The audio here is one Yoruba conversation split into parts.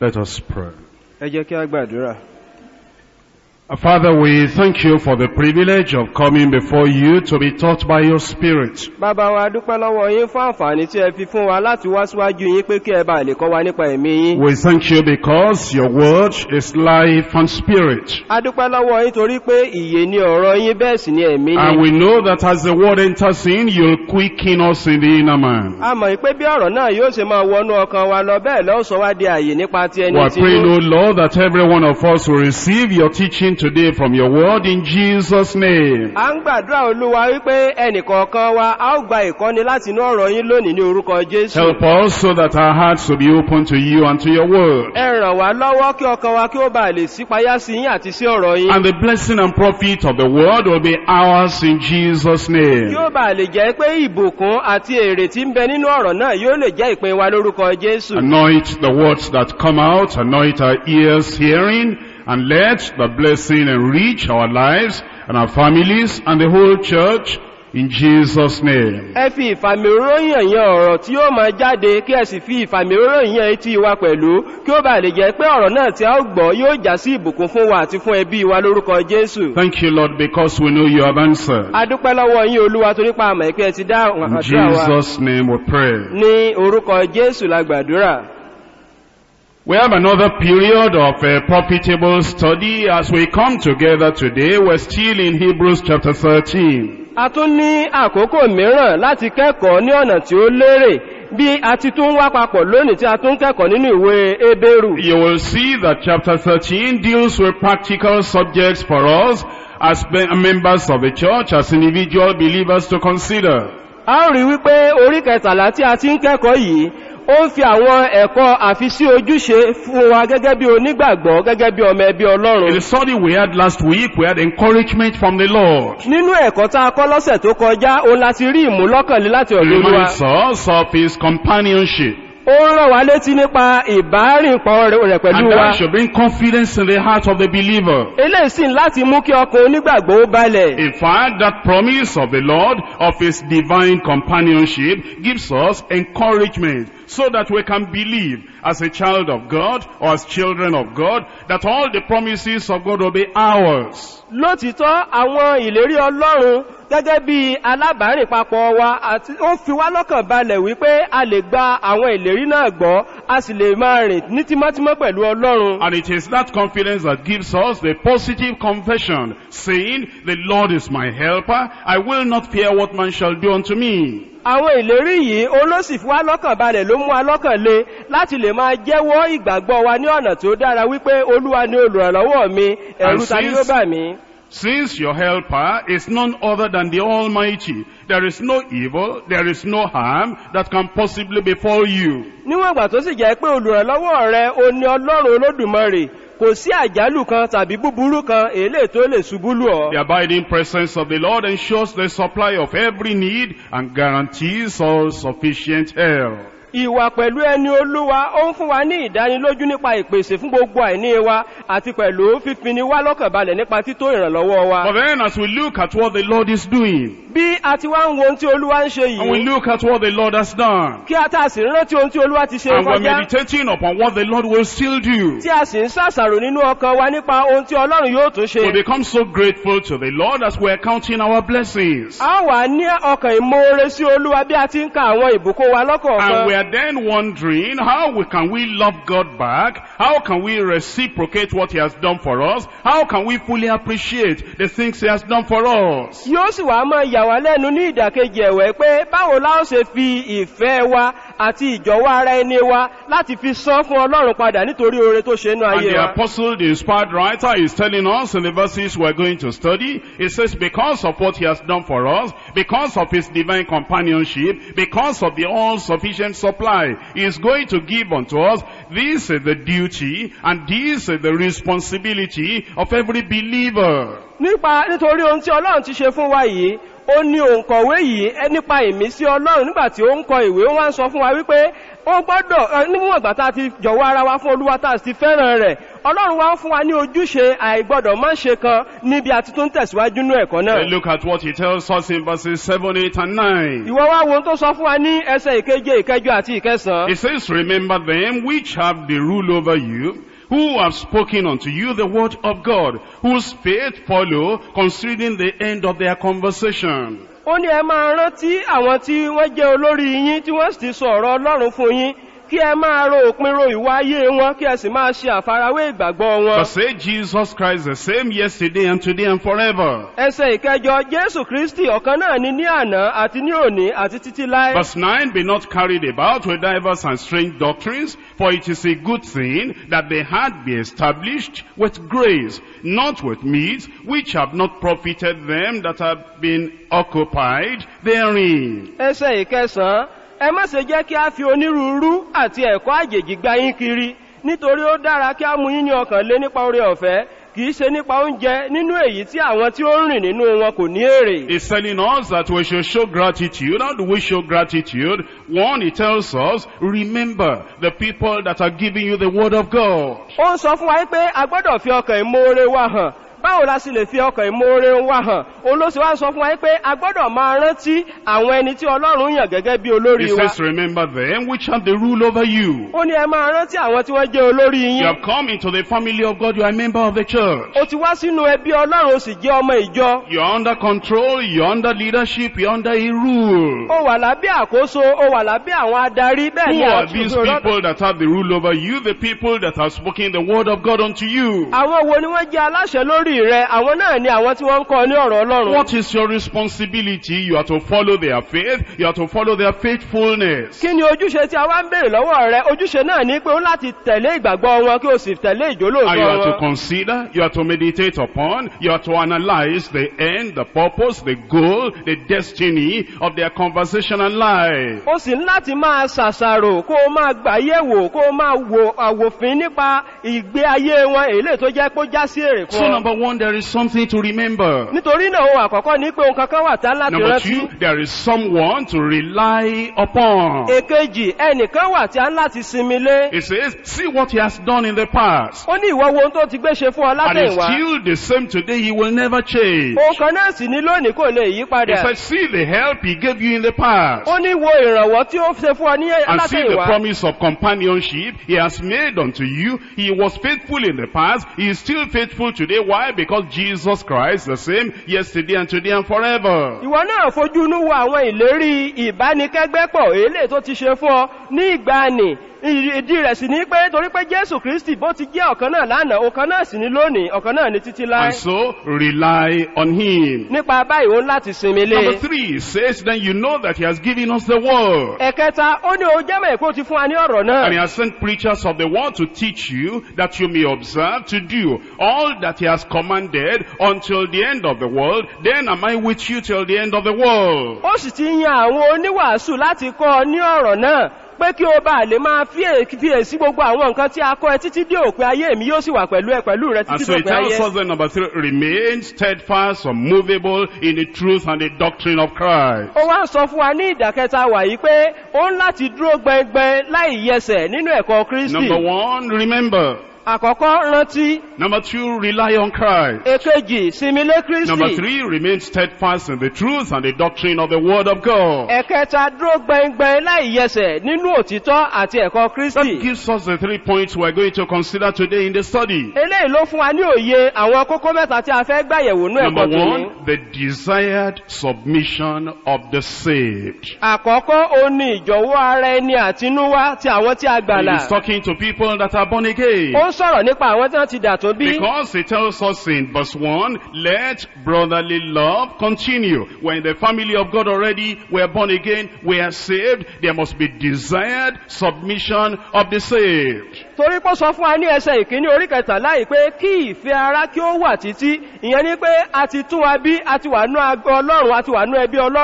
Let us pray. ẹ jẹ́ kí a gbàdúrà. Uh, Father, we thank you for the privilege of coming before you to be taught by your Spirit. bàbá wa dúpẹ́ lọ́wọ́ yín fún àǹfààní tí ẹ fi fún wa láti wá síwájú yín pé kí ẹ bá lè kọ́ wa nípa ẹ̀mí yín. We thank you because your word is life and spirit. a dúpẹ́ lọ́wọ́ yín torí pé ìyè ni ọ̀rọ̀ yín bẹ́ẹ̀ sì ni ẹ̀mí And ni. we know that as the word enters in, you'll quicken us in the inner man. a mọ̀ pé bí ọ̀rọ̀ náà yóò ṣe máa wọnú ọkàn wa lọ bẹ́ẹ̀ lọ́wọ́ sọ wá di àyè nípa ti ẹni We are tí praying, O Lord, that every one of us will receive your teaching today from your word in Jesus' name. a ń gbàdúrà olúwa wípé ẹnìkọ̀ọ̀kan wa a ó gba ìkọ́ni láti inú ọ̀rọ̀ yín lónìí ní orúkọ jésù. Help us so that our hearts will be open to you and to your word. ẹ ràn wá lọ́wọ́ kí ọkàn wa kí ó bá lè sípayá sí yín àti sí ọ̀rọ̀ yín. And the blessing and profit of the word will be ours in Jesus' kí name. ó bá lè jẹ́ pé ìbùkún àti èrè tí ń bẹ nínú ọ̀rọ̀ náà yóò lè jẹ́ ìpín wa lórúkọ jésù. Anoint the words that come out, anoint our ears hearing, and let the blessing enrich our lives and our families and the whole church in Jesus' name. ẹ fi ìfàmìróyìn yan ọ̀rọ̀ tí ó máa jáde kí ẹ sì fi ìfàmìróyìn yan etí wa pẹ̀lú kí ó bá lè jẹ́ pé ọ̀rọ̀ náà tí a ó gbọ́ yóò já sí ìbùkún fún wa àti fún ẹbí wa lórúkọ jésù. Thank you, Lord, because we know you have answered. a dúpẹ́ lọ́wọ́ yín olúwa torí pa àmọ̀ ìpẹ́ ti dá In àdúrà wa Jesus' name we pray. ní orúkọ jésù la gbàdúrà. We have another period of uh, profitable study as we come together today. We're still in Hebrews chapter 13. a tún ní àkókò mìíràn láti kẹ́kọ̀ọ́ ní ọ̀nà tí ó lérè bí a ti tún wá papọ̀ lónìí tí a tún kẹ́kọ̀ọ́ nínú ìwé ebéèrù. You will see that chapter 13 deals with practical subjects for us as be- members of the church, as individual believers to consider. a ó rí wípé orí kẹtàlá tí a ti ń kẹ́kọ̀ọ́ yìí ó ń fi àwọn ẹ̀kọ́ àfisí ojúṣe fún wa gẹ́gẹ́ bí onígbàgbọ́ gẹ́gẹ́ bí ọmọ ẹbí In ọlọ́run. the study we had last week, we had encouragement from the Lord. nínú ẹ̀kọ́ tá a kọ́ lọ́sẹ̀ tó kọjá òun láti rí ìmúlọ́kànlé láti He ọ̀dọ̀ olúwa. reminds us of his companionship. ó ń rán wa létí nípa ìbárìnpọ̀ rẹ̀ pẹ̀lú And wa. that should bring confidence in the heart of the believer. eléyìí sì ń láti mú kí ọkàn onígbàgbọ́ ó balẹ̀. In fact, that promise of the Lord of His divine companionship gives us encouragement so that we can believe as a child of God or as children of God that all the promises of God will be ours. lótìtọ́ àwọn ìlérí ọlọ́run gẹ́gẹ́ bí alábàárìn papọ̀ wa àti ó fi wá lọ́kàn balẹ̀ wípé a lè gba àwọn ìlérí náà gbọ́ a sì lè máa rìn ní tímọ́tímọ́ pẹ̀lú ọlọ́run. And it is that confidence that gives us the positive confession saying, the Lord is my helper. I will not fear what man shall do unto me. àwọn ìlérí yìí olóṣì fi wá lọ́kàn balẹ̀ ló mú wa lọ́kàn le láti lè máa jẹ́wọ́ ìgbàgbọ́ wa ní ọ̀nà tó dára wípé olúwa ni olùrànlọ́wọ́ mi ẹ̀rù ta ni ó bà mí. Since your helper is none other than the Almighty, there is no evil, there is no harm that can possibly befall you. níwọ̀n ìgbà tó sì jẹ́ pé olùrànlọ́wọ́ rẹ o ní ọlọ́run olódùmarè kò sí àjálù kan tàbí búburú kan èlé tó lè ṣubú lù ọ́. The abiding presence of the Lord ensures the supply of every need and guarantees all sufficient help. ìwà pẹ̀lú ẹni olúwa ó ń fún wa ní ìdánilójú nípa ìpèsè fún gbogbo àìní wa àti pẹ̀lú fífini wá lọ́kàn balẹ̀ nípa tító ìrànlọ́wọ́ wa. But then as we look at what the Lord is doing, bí a ti wá ń wo ohun tí olúwa ń ṣe and we yìí look at what the Lord has done, kí a tá a sì rántí ohun tí olúwa ti ṣe and we're kọjá meditating upon what the Lord will still do, tí a sì ń ṣàṣàrò nínú ọkàn wa nípa ohun tí ọlọ́run yóò tún ṣe. we become so grateful to the Lord as we're counting our blessings. a wà ní ọkàn ìmoore sí olúwa bí a ti ń ka àwọn ìbùkún wa And we lọ́kọ̀ọ̀kan. are then wondering, how we, can we love God back? How can we reciprocate what He has done for us? How can we fully appreciate the things He has done for us? yóò sì wá máa yà wá lẹ́nu ní ìdàkejì ẹ̀wẹ̀ pé báwo la ó ṣe fi ìfẹ́ wa àti ìjọ̀wọ́ ara ẹni wa láti fi san fún ọlọ́run padà nítorí oore tó ṣe inú And ayé the wa. apostle, the inspired writer, is telling us in the verses we're going to study, it says, because of what he has done for us, because of his divine companionship, because of the all-sufficient supply he is going to give unto us, this is the duty and this is the responsibility of every believer. nípa nítorí ohun tí ọlọ́run ti ṣe fún wa yìí ó ní òǹkọ̀wé yìí ẹ nípa ìmísí ọlọ́run nígbà tí ó ń kọ ìwé ó wá ń sọ fún wa wípé ó gbọ́dọ̀ ẹ, níwọ̀n ìgbà tá a ti jọ̀wọ́ ara wa fún olúwa tá a sì ti fẹ́ràn rẹ̀ ọlọ́run wá ń fún wa ní ojúṣe àìgbọ́dọ̀ má ṣe kan níbi àti tó ń tẹ̀síwájú nú ẹ̀kọ́ náà Uh, Look at what he tells us in verses 7, 8, and 9. ìwọ wá wo ohun tó sọ fún wa ní ẹsẹ̀ ìkeje ìkẹjọ àti ìkẹsàn It says, Remember them which have the rule over you, who have spoken unto you the word of God, whose faith follow, considering the end of their conversation. ó ní ẹ máa rántí àwọn tí wọ́n jẹ́ olórí yín tí wọ́n sì ti sọ ọ̀rọ̀ ọlọ́run fún yín kí ẹ máa ro òpin ro ìwà ayé wọn kí ẹ sì máa ṣe àfarawé ìgbàgbọ́ wọn But say Jesus Christ the same yesterday and today and forever. ẹsẹ̀ ìkẹjọ jésù kristi ọ̀kan náà ni ní àná àti ní òní àti títí láé Verse 9, Be not carried about with diverse and strange doctrines, for it is a good thing that the heart be established with grace, not with meats, which have not profited them that have been occupied therein. ẹsẹ̀ ìkẹsàn-án ẹ má ṣe jẹ́ kí a fi onírúurú àti ẹ̀kọ́ àjèjì gba yín kiri nítorí ó dára kí a mú yín ní ọkàn lé nípa oore ọ̀fẹ́ kì í ṣe nípa oúnjẹ nínú èyí tí àwọn tí ó ń rìn nínú wọn kò ní èrè. He's telling us that we should show gratitude. How do we show gratitude? One, he tells us, remember the people that are giving you the word of God. ó ń sọ fún wa pé a gbọ́dọ̀ fi ọkàn ìmoore wa hàn báwo la sì lè fi ọkàn ìmoore wa hàn olóṣè wa sọ fún wa pé a gbọ́dọ̀ máa rántí àwọn ẹni tí ọlọ́run yàn gẹ́gẹ́ bí He olórí wa says, remember them which have the rule over you. ó ní ẹ máa rántí àwọn tí wọ́n jẹ́ olórí You yín have come into the family of God. You are a member of the church. ó ti wá sínú ẹbí ọlọ́run ó sì jẹ́ ọmọ ìjọ You're under control. You're under leadership. You're under a rule. ó wà lábẹ́ àkóso ó wà lábẹ́ àwọn adarí bẹ́ẹ̀ Who ni are àtúntò these lọ́dọ̀- people that have the rule over you? The people that have spoken the word of God unto you. àwọn wo ni wọ́n jẹ́ aláṣẹ lórí rẹ àwọn náà ni àwọn tí wọ́n ń kọ́ ní ọ̀rọ̀ ọlọ́run What is your responsibility? You are to follow their faith. You are to follow their faithfulness. kí ni ojúṣe tí a wá ń béèrè lọ́wọ́ rẹ ojúṣe náà ní pé ó láti tẹ̀lé ìgbàgbọ́ wọn kí o sì tẹ̀lé And you ìjólóòtọ́ are to wọn consider, you are to meditate upon, you are to analyze the end, the purpose, the goal, the destiny of their conversational life. ó sì ní láti máa ṣàṣàrò kó o máa gbàyẹ̀wò kó o máa wo àwòfin nípa ìgbé ayé wọn èlé tó jẹ́ pé ó já sí èrè So fún ọ number one, there is something to remember. nítorí náà ohun àkọ́kọ́ ní pé ohun kankan wà tá láti Number rántí two, there is someone to rely upon. èkejì ẹnìkan wà tí a ń láti sinmi lé It says, see what he has done in the past. ó ní ìwọ wo ohun tó ti gbé ṣe fún ọ And it's látẹ̀wá still the same today, he will never change. ohun kan náà sì ní lónìí kò lè yí He padà said, see the help he gave you in the past. ó ní wo ìrànwọ́ tí ó ṣe fún ọ ní And see the látẹ̀wá promise of companionship he has made unto you. He was faithful in the past. He is still faithful today. Why? Because Jesus Christ the same yesterday and today and forever. ìwọ náà fojú inú wo àwọn ìlérí ìbánikẹ́gbẹ́pọ̀ èlé tó ti ṣe fún ọ ní ìgbàanì ìdí rẹ̀ sì ní pé torí pé jésù kristi bó ti jẹ́ ọ̀kan náà lánàá ọ̀kan náà sì ní lónìí ọ̀kan náà ní títí láé And so rely on him. nípa báyìí òun láti sinmi lé Number three says, then you know that he has given us the word. ẹ̀kẹta ó ní o jẹ́mọ̀ èkó ti fún wa ní ọ̀rọ̀ náà And he has sent preachers of the word to teach you that you may observe to do all that he has commanded until the end of the world. Then am I with you till the end of the world. ó sì ti yan àwọn oníwàásù láti kọ́ ọ ní ọ̀rọ̀ náà pé kí o bá lè máa fíè- fiyèsí gbogbo àwọn nǹkan tí a kọ́ ẹ títí dé òpin ayé mi yóò sì wà pẹ̀lú ẹ pẹ̀lú rẹ And títí so it dópin tells ayé us that number three, remain steadfast, unmovable in the truth and the doctrine of Christ. ó wá ń sọ fún wa ní ìdàkẹta wà yìí pé ó ń láti dúró gbẹngbẹn láì yẹsẹ̀ nínú ẹ̀kọ́ kristi Number one, remember. àkọ́kọ́ rántí Number two, rely on Christ. èkejì sinmi lé Number kristi three, remain steadfast in the truth and the doctrine of the word of God. ẹ̀kẹta dúró gbẹngbẹn láì yẹsẹ̀ nínú òtítọ́ àti ẹ̀kọ́ That kristi gives us the three points we're going to consider today in the study. eléyìí ló fún wa ní òye àwọn kókó mẹ́ta tí a fẹ́ gbàyẹ̀wò nú Number ẹ̀kọ́ tòní one, the desired submission of the saved. àkọ́kọ́ ó ní ìjọ̀wọ́ ara ẹni àtinúwá ti àwọn tí a gbàlà He's talking to people that are born again. ó ń sọ̀rọ̀ nípa àwọn tí wọ́n ti dà tó bí Because it tells us in verse 1, let brotherly love continue. We're in the family of God already, we're born again, we are saved. There must be desired submission of the saved. torí pọ́ sọ fún wa ní ẹsẹ̀ ìkíní orí kẹtàlá yìí pé kí ìfẹ́ ara kí ó wà títí ìyẹn ni pé a ti tún wa bí a ti wà nú agbo ọlọ́run a ti wà nú ẹbí ọlọ́run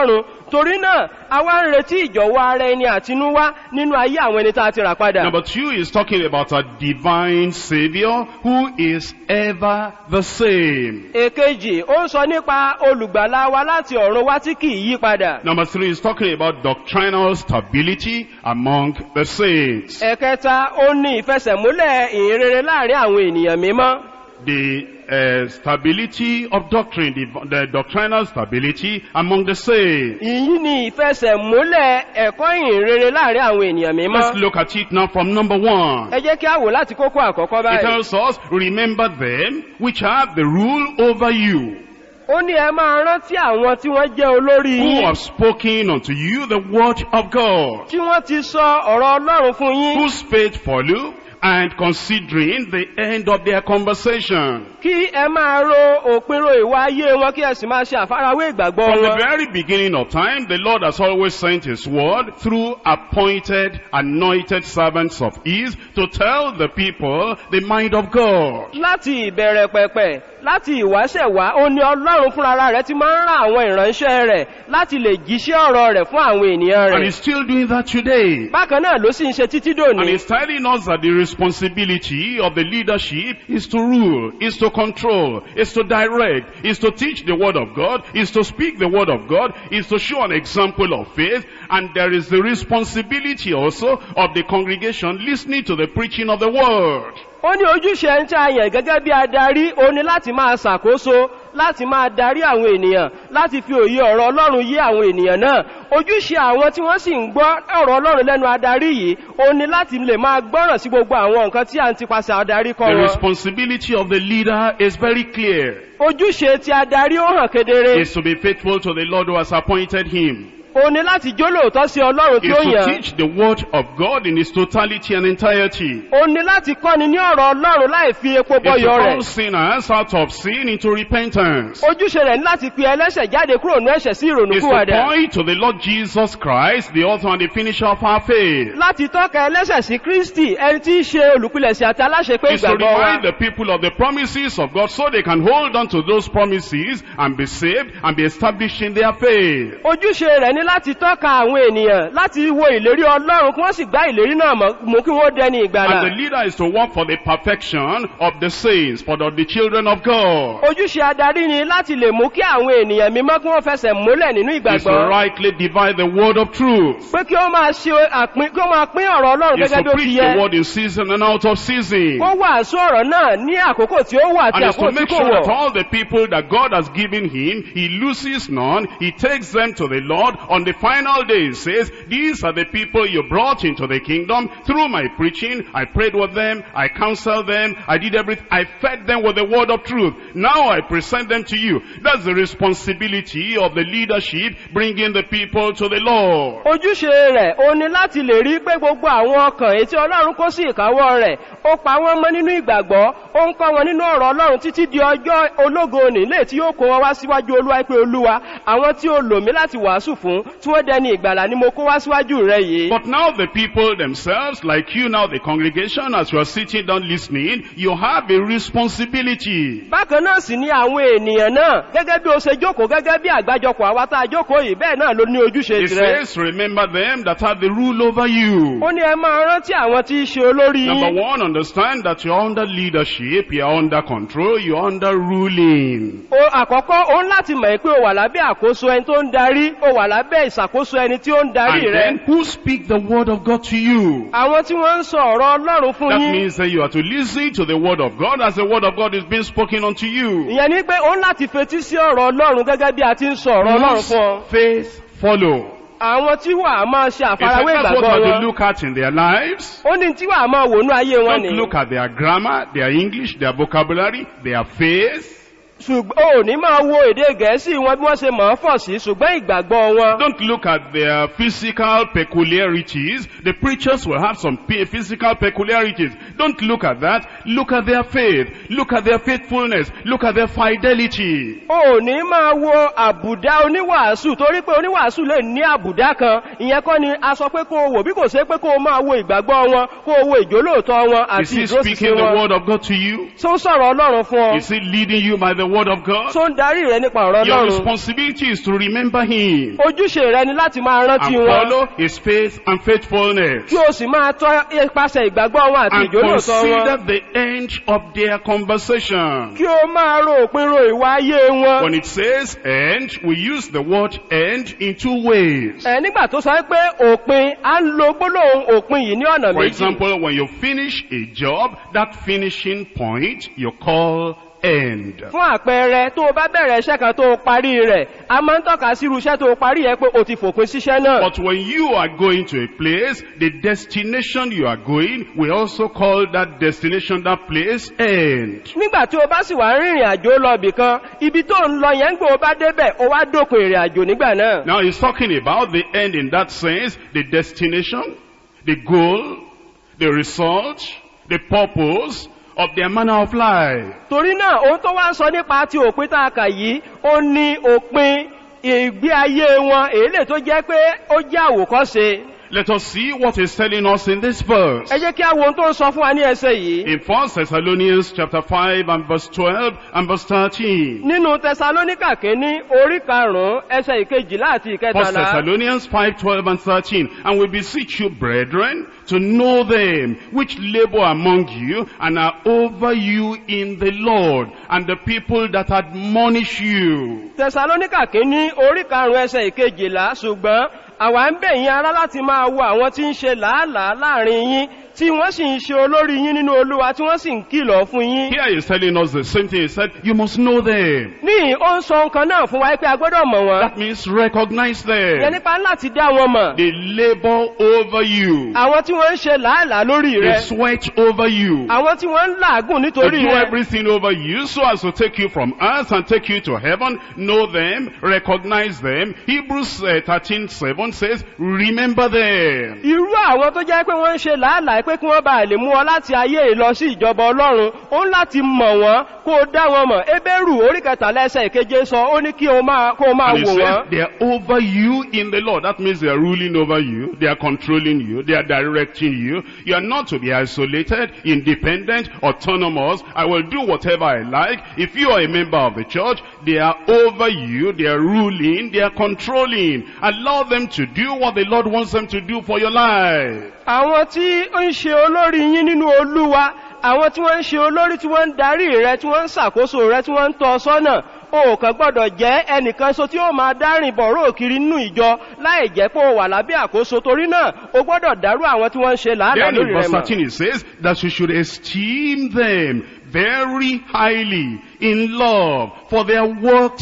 torí náà a wá ń retí ìjọ̀wọ́ ara ẹni àtinúwá nínú ayé àwọn ẹni tá a ti rà padà Number two is talking about a divine Savior who is ever the same. èkejì ó ń sọ nípa olùgbàlà wa láti ọ̀run wá tí kì í yí padà Number three is talking about doctrinal stability among the saints. ẹ̀kẹta ó ní ìfẹsẹ̀múlẹ̀ ìhìnrere láàrin àwọn ènìyàn mímọ́ The uh, stability of doctrine, the, the doctrinal stability among the saints. ìyí ni ìfẹsẹ̀múlẹ̀ ẹ̀kọ́ ìhìnrere láàrin àwọn ènìyàn Let's mímọ́ look at it now from number one. ẹ jẹ́ kí a wò láti kókó àkọ́kọ́ It báyìí tells us, remember them which have the rule over you, ó ní ẹ máa rántí àwọn tí wọ́n jẹ́ olórí who yín have spoken unto you the word of God, tí wọ́n ti sọ ọ̀rọ̀ ọlọ́run fún yín whose faith follow, and considering the end of their conversation. kí ẹ máa ro òpinro ìwà ayé wọn kí ẹ sì máa ṣe àfarawé ìgbàgbọ́ From the wọn very beginning of time, the Lord has always sent His word through appointed, anointed servants of His to tell the people the mind of God. láti ìbẹ̀rẹ̀ pẹ̀pẹ̀ láti ìwáṣẹ̀ wá ó ní ọlọ́run fúnra rẹ̀ ti máa ń rán àwọn ìránṣẹ́ rẹ̀ láti lè jíṣẹ́ ọ̀rọ̀ rẹ̀ fún àwọn ènìyàn And rẹ̀ He's still doing that today. bákan náà ló sì ń ṣe títí And dòní He's telling us that the responsibility of the leadership is to rule, is to control, is to direct, is to teach the word of God, is to speak the word of God, is to show an example of faith, and there is the responsibility also of the congregation listening to the preaching of the word. ó ní ojúṣe ẹni tí a yàn gẹ́gẹ́ bí adarí ó ní láti máa ṣàkóso láti máa darí àwọn ènìyàn láti fi òye ọ̀rọ̀ ọlọ́run yé àwọn ènìyàn náà ojúṣe àwọn tí wọ́n sì ń gbọ́ ọ̀rọ̀ ọlọ́run lẹ́nu adarí yìí ó ní láti lè máa gbọ́ràn sí gbogbo àwọn nǹkan tí à ń tipasẹ̀ adarí kọ́ The wọn responsibility of the leader is very clear. ojúṣe ti adarí ó hàn kedere Is to be faithful to the Lord who has appointed him. ó ní láti jólóòtọ́ sí ọlọ́run tí Is ó to yàn teach the word of God in its totality and entirety. ó ní láti kọ́ni ní ọ̀rọ̀ ọlọ́run láì fi epo Is to bọyọ call rẹ̀ sinners out of sin into repentance. ojúṣe rẹ̀ ní láti pe ẹlẹ́ṣẹ̀ jáde kúrò ní ẹ̀ṣẹ̀ sí Is to ìrònúkúwàdà point to the Lord Jesus Christ, the author and the finisher of our faith. láti tọ́ka ẹlẹ́ṣẹ̀ sí kristi ẹni tí í ṣe olùpilẹ̀ṣẹ̀ àti aláṣepé Is to ìgbàgbọ́ wa remind the people of the promises of God so they can hold on to those promises and be saved and be established in their faith. ojúṣe rẹ̀ ní láti tọ́ka àwọn ènìyàn láti wo ìlérí ọlọ́run kí wọ́n sì gbá ìlérí náà mọ̀ mú kí wọ́n dẹni ìgbàlà And the leader is to work for the perfection of the saints, for the, the children of God. ojúṣe adarí ni láti lè mú kí àwọn ènìyàn mímọ́ kí wọ́n fẹsẹ̀ múlẹ̀ nínú Is to ìgbàgbọ́ rightly divide the word of truth. pé kí ó máa ṣe àpín kí ó máa pín ọ̀rọ̀ ọlọ́run Is gẹ́gẹ́ to bí ó ti preach yẹ the word in season and out of season. kó wàásù ọ̀rọ̀ náà ní àkókò tí ó wà àti And is to àkókò tí make kò sure that wọ̀ all the people that God has given him, he loses none, he takes them to the Lord. On the final day, he says, these are the people you brought into the kingdom through my preaching. I prayed with them, I counseled them, I did everything, I fed them with the word of truth. Now I present them to you. That's the responsibility of the leadership, bringing the people to the Lord. ojúṣe rẹ̀ ó ní láti lè rí pé gbogbo àwọn ọkàn ètí ọlọ́run kó sí ìkáwọ́ rẹ̀ ó pa wọ́n mọ́ nínú ìgbàgbọ́ ó ń kọ́ wọn nínú ọ̀rọ̀ ọlọ́run títí di ọjọ́ ológo nílé tí yóò kó wọn wá síwájú olúwa pé olúwa àwọn tí ó lò mí láti wàásù fún tí wọ́n dẹni ìgbàlà ni mo kó wá síwájú rẹ̀ yìí But now the people themselves, like you now, the congregation, as you are sitting down listening, you have a responsibility. bákan náà sì ni àwọn ènìyàn náà gẹ́gẹ́ bí o ṣe jókòó gẹ́gẹ́ bí àgbájọpọ̀ àwa tá a jókòó yìí bẹ́ẹ̀ náà ló ní ojúṣe It tirẹ̀ says, remember them that have the rule over you. ó ní ẹ máa rántí àwọn tí í ṣe olórí Number yín one, understand that you're under leadership, you're under control, you're under ruling. o àkọ́kọ́ o ń láti mọ̀ pé o wà lábẹ́ àkóso ẹni tó ń darí o wà lábẹ́ ìṣàkóso ẹni tí ó ń darí And rẹ then who speak the word of God to you? àwọn tí wọ́n ń sọ ọ̀rọ̀ ọlọ́run fún That yín means that you are to listen to the word of God as the word of God is being spoken unto you. ìyẹn ni pé o ń láti fetí sí ọ̀rọ̀ ọlọ́run gẹ́gẹ́ bí a ti ń sọ ọ̀rọ̀ ọlọ́run Whose fún ọ faith follow. àwọn tí wà á máa ṣe It's àfarawé that's what we ìgbàgbọ́ are to wọn look at in their lives. ó ní tí wà á máa wò ní ayé wọn Don't ni look at their grammar, their English, their vocabulary, their faith. ṣùgbọ́n ò ní máa wo èdè gẹ̀ẹ́sì wọn bí wọ́n ṣe mọ̀ ọ́ fọ̀ sí ṣùgbọ́n ìgbàgbọ́ wọn Don't look at their physical peculiarities. The preachers will have some pe- physical peculiarities. Don't look at that. Look at their faith. Look at their faithfulness. Look at their fidelity. o ò ní máa wo àbùdá oníwàásù torí pé oníwàásù lè ní àbùdá kan ìyẹn kọ́ ni a sọ pé kó o wò bí kò ṣe pé kó o máa wo ìgbàgbọ́ wọn kó o wo ìjólóòtọ́ wọn Is àti he speaking ìdúróṣinṣin the wọn word of God to you? tó ń sọ̀rọ̀ ọlọ́run fún ọ Is he leading you by the word of God? tó ń darí rẹ nípa ọ̀rọ̀ Your ọlọ́run responsibility is to remember him ojúṣe rẹ ni láti máa and rántí wọn follow his faith and faithfulness kí o sì máa tọ́ ipasẹ̀ ìgbàgbọ́ wọn àti and ìjólóòtọ́ consider wọn the end of their conversation. kí o máa ro òpin ro ìwà ayé wọn When it says end, we use the word end in two ways. ẹ nígbà tó sọ pé òpin à ń lo gbólóhùn òpin yìí ní ọ̀nà For méjì example, when you finish a job, that finishing point you call end. fún àpẹẹrẹ tó o bá bẹ̀rẹ̀ iṣẹ́ kan tó o parí rẹ̀ a máa ń tọ́ka sí irú iṣẹ́ tó o parí yẹn pé o ti fòpin síṣẹ́ náà But when you are going to a place, the destination you are going, we also call that destination, that place, end. nígbà tí o bá sì wá rìnrìn àjò lọ ibì kan ibi tó ń lọ yẹn ń gbé o bá débẹ̀ o wá dópin ìrìn àjò nígbà náà Now he's talking about the end in that sense, the destination, the goal, the result, the purpose of their manner of life. torí náà ohun tó wá ń sọ nípa ti òpin tá a kà yìí ó ní òpin ìgbé ayé wọn èyí lè tó jẹ́ pé ó jẹ́ àwòkọ́ṣe Let us see what he's telling us in this verse. ẹ jẹ́ kí a wo ohun tó ń sọ fún wa ní ẹsẹ̀ yìí In 1 Thessalonians chapter 5 and verse 12 and verse 13. nínú tẹsalóníkà kínní orí karùnún ẹsẹ̀ ìkejìlá àti 1 ìkẹtàlá Thessalonians 5, 12 and 13. And we beseech you, brethren, to know them which labor among you and are over you in the Lord, and the people that admonish you. tẹsalóníkà kínní orí karùnún ẹsẹ̀ ìkejìlá ṣùgbọ́n àwa ń bẹ̀ yín ará láti máa wo àwọn tí ń ṣe làálàá láàrin yín tí wọ́n sì ń ṣe olórí yín nínú olúwa tí wọ́n sì ń kìlọ̀ fún yín Here he's telling us the same thing. He said, you must know them. ní ó ń sọ nǹkan náà fún wa pé a gbọ́dọ̀ mọ̀ wọ́n That means recognize yẹn them. nípa láti dá wọn mọ̀ They labor over you. àwọn tí wọ́n ń ṣe làálàá lórí They rẹ sweat over you. àwọn tí wọ́n ń làágùn They nítorí do rẹ everything over you so as to take you from earth and take you to heaven. Know them, recognize them. Hebrews uh, 13, 7 says, remember them. irú àwọn tó jẹ́ pé wọ́n ń ṣe làálàá pé kí wọ́n bá lè mú ọ láti ayé yìí lọ sí ìjọba ọlọ́run ó ń láti mọ̀ wọ́n kó o dá wọn mọ̀ ebéèrú orí kẹtàlá ẹsẹ̀ ìkeje sọ ó ní kí o máa kó o máa And he wò says, wọ́n they are over you in the Lord. That means they are ruling over you. They are controlling you. They are directing you. You are not to be isolated, independent, autonomous. I will do whatever I like. If you are a member of the church, they are over you. They are ruling. They are controlling. Allow them to do what the Lord wants them to do for your life. àwọn tí ó ń ṣe olórí yín nínú olúwa àwọn tí wọ́n ń ṣe olórí tí wọ́n ń darí rẹ tí wọ́n ń ṣàkóso rẹ tí wọ́n ń tọ́ ọ sọ́nà o kàn gbọ́dọ̀ jẹ́ ẹnìkan so tí ó máa dárìn bọ̀rọ̀ kiri nínú ìjọ láì jẹ́ pé o wà lábẹ́ àkóso torí náà o gbọ́dọ̀ dárú àwọn tí wọ́n ń ṣe làálàá Then in lórí rẹ verse mọ̀ 13 it says that you should esteem them very highly in love for their work's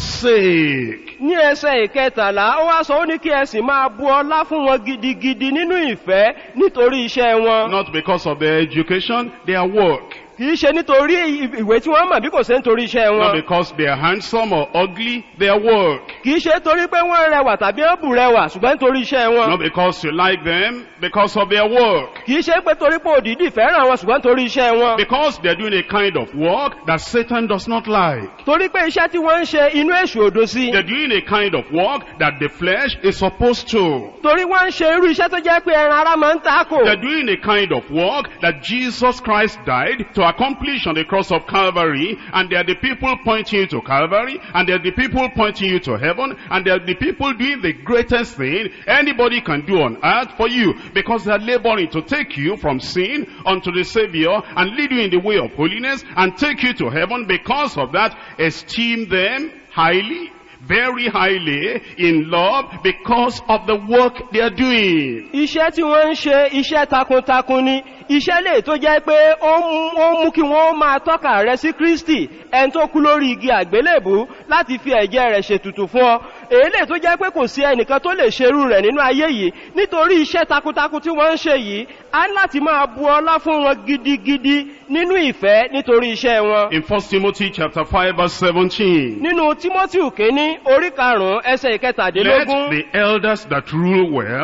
sake. ní ẹsẹ̀ ìkẹtàlá ó wá sọ ó ní kí ẹ sì máa bu ọlá fún wọn gidigidi nínú ìfẹ́ nítorí iṣẹ́ wọn Not because of their education, their work. kìí ṣe nítorí ìwé tí wọ́n mọ̀ bí kò ṣe nítorí iṣẹ́ Not wọn because they are handsome or ugly, their work. kìí ṣe torí pé wọ́n rẹwà tàbí ó bù rẹwà ṣùgbọ́n nítorí iṣẹ́ wọn Not because you like them, because of their work. kìí ṣe pé torí pé òdìdí fẹ́ràn wọn ṣùgbọ́n torí iṣẹ́ wọn Because they're doing a kind of work that Satan does not like. torí pé iṣẹ́ tí wọ́n ń ṣe inú èṣù òdo sí They're doing a kind of work that the flesh is supposed to. torí wọ́n ń ṣe irú iṣẹ́ tó jẹ́ pé ẹran ara máa ń takò They're doing a kind of work that Jesus Christ died to accomplish on the cross of Calvary, and they are the people pointing you to Calvary, and they are the people pointing you to heaven, and they are the people doing the greatest thing anybody can do on earth for you, because they are laboring to take you from sin unto the Savior, and lead you in the way of holiness, and take you to heaven. Because of that, esteem them highly, very highly in love, because of the work they are doing. iṣẹ́ tí wọ́n ń ṣe iṣẹ́ takuntakun ni iṣẹ́ lè tó jẹ́ pé ó mú- ó mú kí wọ́n máa tọ́ka rẹ sí kristi ẹni tó kú lórí igi àgbélébù láti fi ẹ̀jẹ̀ rẹ̀ ṣètùtù fún ọ èyí lè tó jẹ́ pé kò sí ẹnìkan tó lè ṣerú rẹ̀ nínú ayé yìí nítorí iṣẹ́ takuntakun tí wọ́n ń ṣe yìí a ní láti máa bu ọlá fún wọn gidigidi nínú ìfẹ́ nítorí iṣẹ́ wọn In 1 Timothy chapter 5 verse 17. nínú timothy kínní orí karùnún ẹsẹ̀ Let ìkẹtàdínlógún the elders that rule well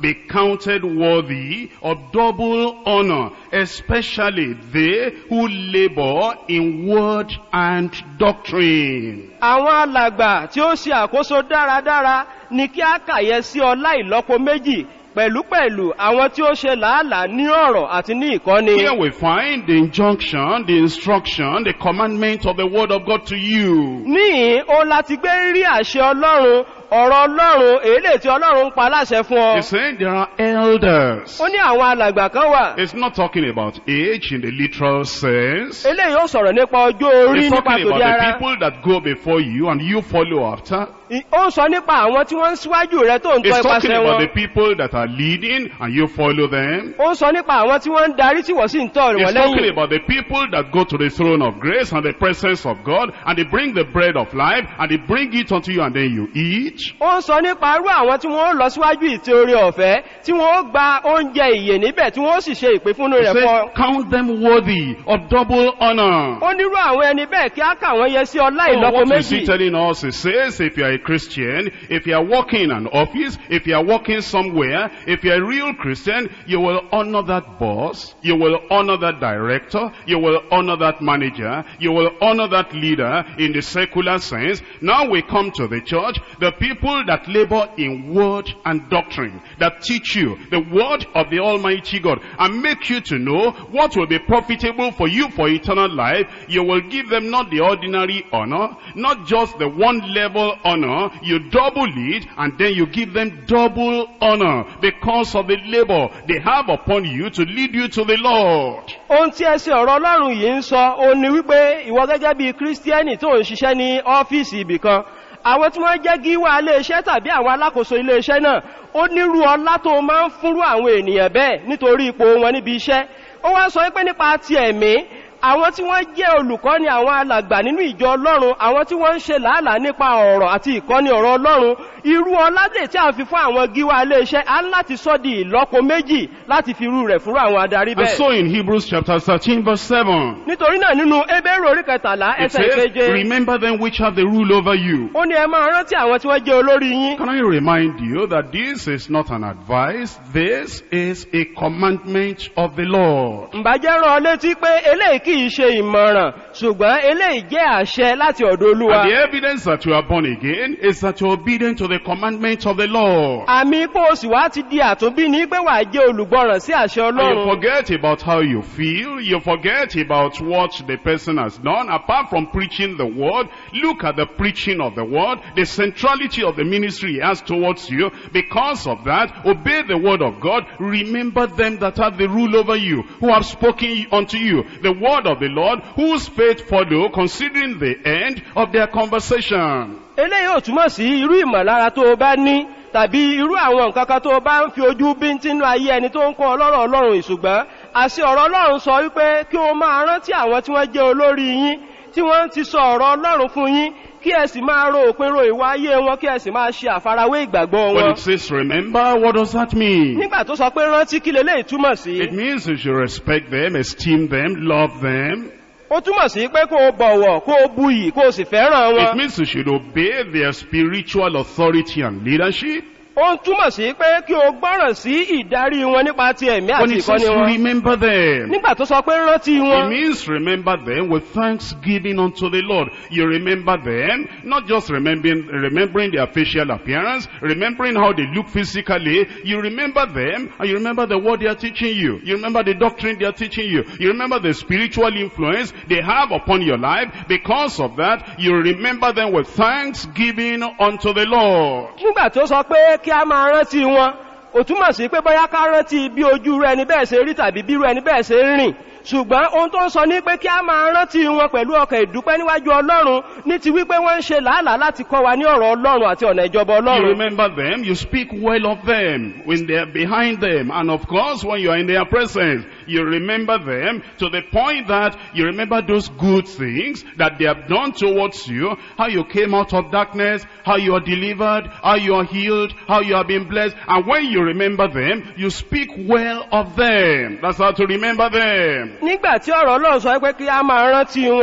be counted worthy of double honor, especially they who labor in word and doctrine. àwọn alàgbà tí ó ṣe àkóso dáradára ni kí á kàyẹ sí ọlá ìlọ́po méjì pẹ̀lúpẹ̀lú àwọn tí ó ṣe làálàá ní ọ̀rọ̀ àti ní ìkọ́ni. Here we find the injunction, the instruction, the commandment of the word of God to you. níhìn ó láti gbé rí àṣẹ ọlọ́run ọ̀rọ̀ ọlọ́run èlé tí ọlọ́run ń pa láṣẹ fún ọ. He's saying there are elders. ó ní àwọn alàgbà kan wà. It's not talking about age in the literal sense. eléyìí ó sọ̀rọ̀ nípa ọjọ́ orí It's nípa talking tòde about the ara. people that go before you and you follow after. I- ó ń sọ nípa àwọn tí wọ́n ń síwájú rẹ tó ń tọ́ It's talking ipasẹ̀ about wọn. the people that are leading and you follow them. ó ń sọ nípa àwọn tí wọ́n ń darí tí wọ́n sì ń tọ̀ It's wọ́n talking lẹ́yìn. about the people that go to the throne of grace and the presence of God and they bring the bread of life and they bring it unto you and then you eat. ó ń sọ nípa irú àwọn tí wọ́n ó lọ síwájú ìtì orí ọ̀fẹ́ tí wọ́n ó gba oúnjẹ ìyè níbẹ̀ tí wọ́n ó sì ṣe ìpínfúnnu He rẹ̀ fún ọ. says, count them worthy of double honor. ó nírú àwọn ẹni bẹ́ẹ̀ kí á kà wọ́n yẹ sí ọlá So ìlọ́po what is he méjì. telling us? He says, if you are a Christian, if you are working in an office, if you are working somewhere, if you are a real Christian, you will honor that boss, you will honor that director, you will honor that manager, you will honor that leader in the secular sense. Now we come to the church, the people that labor in word and doctrine, that teach you the word of the Almighty God, and make you to know what will be profitable for you for eternal life. You will give them not the ordinary honor, not just the one level honor, you double it, and then you give them double honor because of the labor they have upon you to lead you to the Lord. ohun tí ẹsẹ̀ ọ̀rọ̀ ọlọ́run yìí ń sọ ó ní wípé ìwọ gẹ́gẹ́ bí kírísítíẹ́nì tó ń ṣiṣẹ́ ní ọ́fíìsì ibì kan àwọn tí wọ́n jẹ́ gíwá iléeṣẹ́ tàbí àwọn alákòóso iléeṣẹ́ náà ó nírú ọlá tó máa ń fúnrú àwọn ènìyàn bẹ́ẹ̀ nítorí ipò wọn níbi iṣẹ́ ó wá sọ wípé nípa ti ẹ̀mí àwọn tí wọ́n jẹ́ olùkọ́ni àwọn alàgbà nínú ìjọ ọlọ́run àwọn tí wọ́n ń ṣe làálàá nípa ọ̀rọ̀ àti ìkọ́ni ọ̀rọ̀ ọlọ́run irú ọládè tí a fi fún àwọn gíwá iléeṣẹ́ á ń láti sọ́ di ìlọ́po méjì láti fi irú rẹ̀ fúnrú àwọn adarí And bẹ́ẹ̀ so in Hebrews chapter 13 verse 7, nítorí náà nínú ebéèrè orí kẹtàlá it ẹsẹ̀ says, ìkeje remember them which have the rule over you. ó ní ẹ máa rántí àwọn tí wọ́n jẹ́ olórí yín Can I remind you that this is not an advice, this is a commandment of the Lord. ǹbàjẹ́ rán ọ létí pé eléyìí kì í ṣe ìmọ̀ràn ṣùgbọ́n eléyìí jẹ́ àṣẹ láti ọ̀dọ̀ olúwa And the evidence that you are born again is that you are obedient to the commandment of the Lord. àmì pé o sì wá ti di àtúnbí ní pé wàá jẹ́ olùgbọ́ràn sí àṣẹ And you ọlọ́run forget about how you feel. You forget about what the person has done. Apart from preaching the word, look at the preaching of the word, the centrality of the ministry he has towards you. Because of that, obey the word of God. Remember them that have the rule over you, who have spoken unto you the word of the Lord, whose faith follow, considering the end of their conversation. eléyìí ò túmọ̀ sí irú ìmọ̀lára tó o bá ní tàbí irú àwọn nǹkan kan tó o bá ń fi ojú bíntínú ayé ẹni tó ń kọ́ ọlọ́rọ̀ ọlọ́run ìṣùgbọ́n àṣẹ ọ̀rọ̀ ọlọ́run sọ wípé kí o máa rántí àwọn tí wọ́n jẹ́ olórí yín tí wọ́n ti sọ ọ̀rọ̀ ọlọ́run fún yín kí ẹ sì máa ro òpin ro ìwà ayé wọn kí ẹ sì máa ṣe àfarawé ìgbàgbọ́ When wọn it says remember, what does that mean? nígbà tó sọ pé rántí kí leléyìí túmọ̀ sí It means you should respect them, esteem them, love them. ó túmọ̀ sí pé kó o bọ̀wọ̀ kó o buyì kó o sì fẹ́ràn It wọn means you should obey their spiritual authority and leadership. ó ń túmọ̀ sí pé kí o gbọ́ràn sí ìdarí wọn nípa ti ẹ̀mí When àti it says ìkọ́ni wọn remember them, nígbà tó sọ pé rántí it wọn means remember them with thanksgiving unto the Lord. You remember them, not just remembering, remembering their facial appearance, remembering how they look physically. You remember them, and you remember the word they are teaching you. You remember the doctrine they are teaching you. You remember the spiritual influence they have upon your life. Because of that, you remember them with thanksgiving unto the Lord. nígbà tó sọ pé kí a máa rántí wọn ò túmọ̀ sí pé bóyá ká rántí bí ojú rẹ ẹni bẹ́ẹ̀ ṣe rí tàbí bí irú ẹni bẹ́ẹ̀ ṣe ń rìn ṣùgbọ́n ohun tó ń sọ ní pé kí a máa rántí wọn pẹ̀lú ọkàn ìdúpẹ́ níwájú ọlọ́run ní ti wípé wọ́n ń ṣe làálàá láti kọ́ wa ní ọ̀rọ̀ ọlọ́run àti ọ̀nà ìjọba You ọlọ́run remember them, you speak well of them when they are behind them. And of course, when you are in their presence, you remember them to the point that you remember those good things that they have done towards you, how you came out of darkness, how you are delivered, how you are healed, how you have been blessed. And when you remember them, you speak well of them. That's how to remember them. nígbà tí ọ̀rọ̀ ọlọ́run sọ pé kí a máa rántí wọn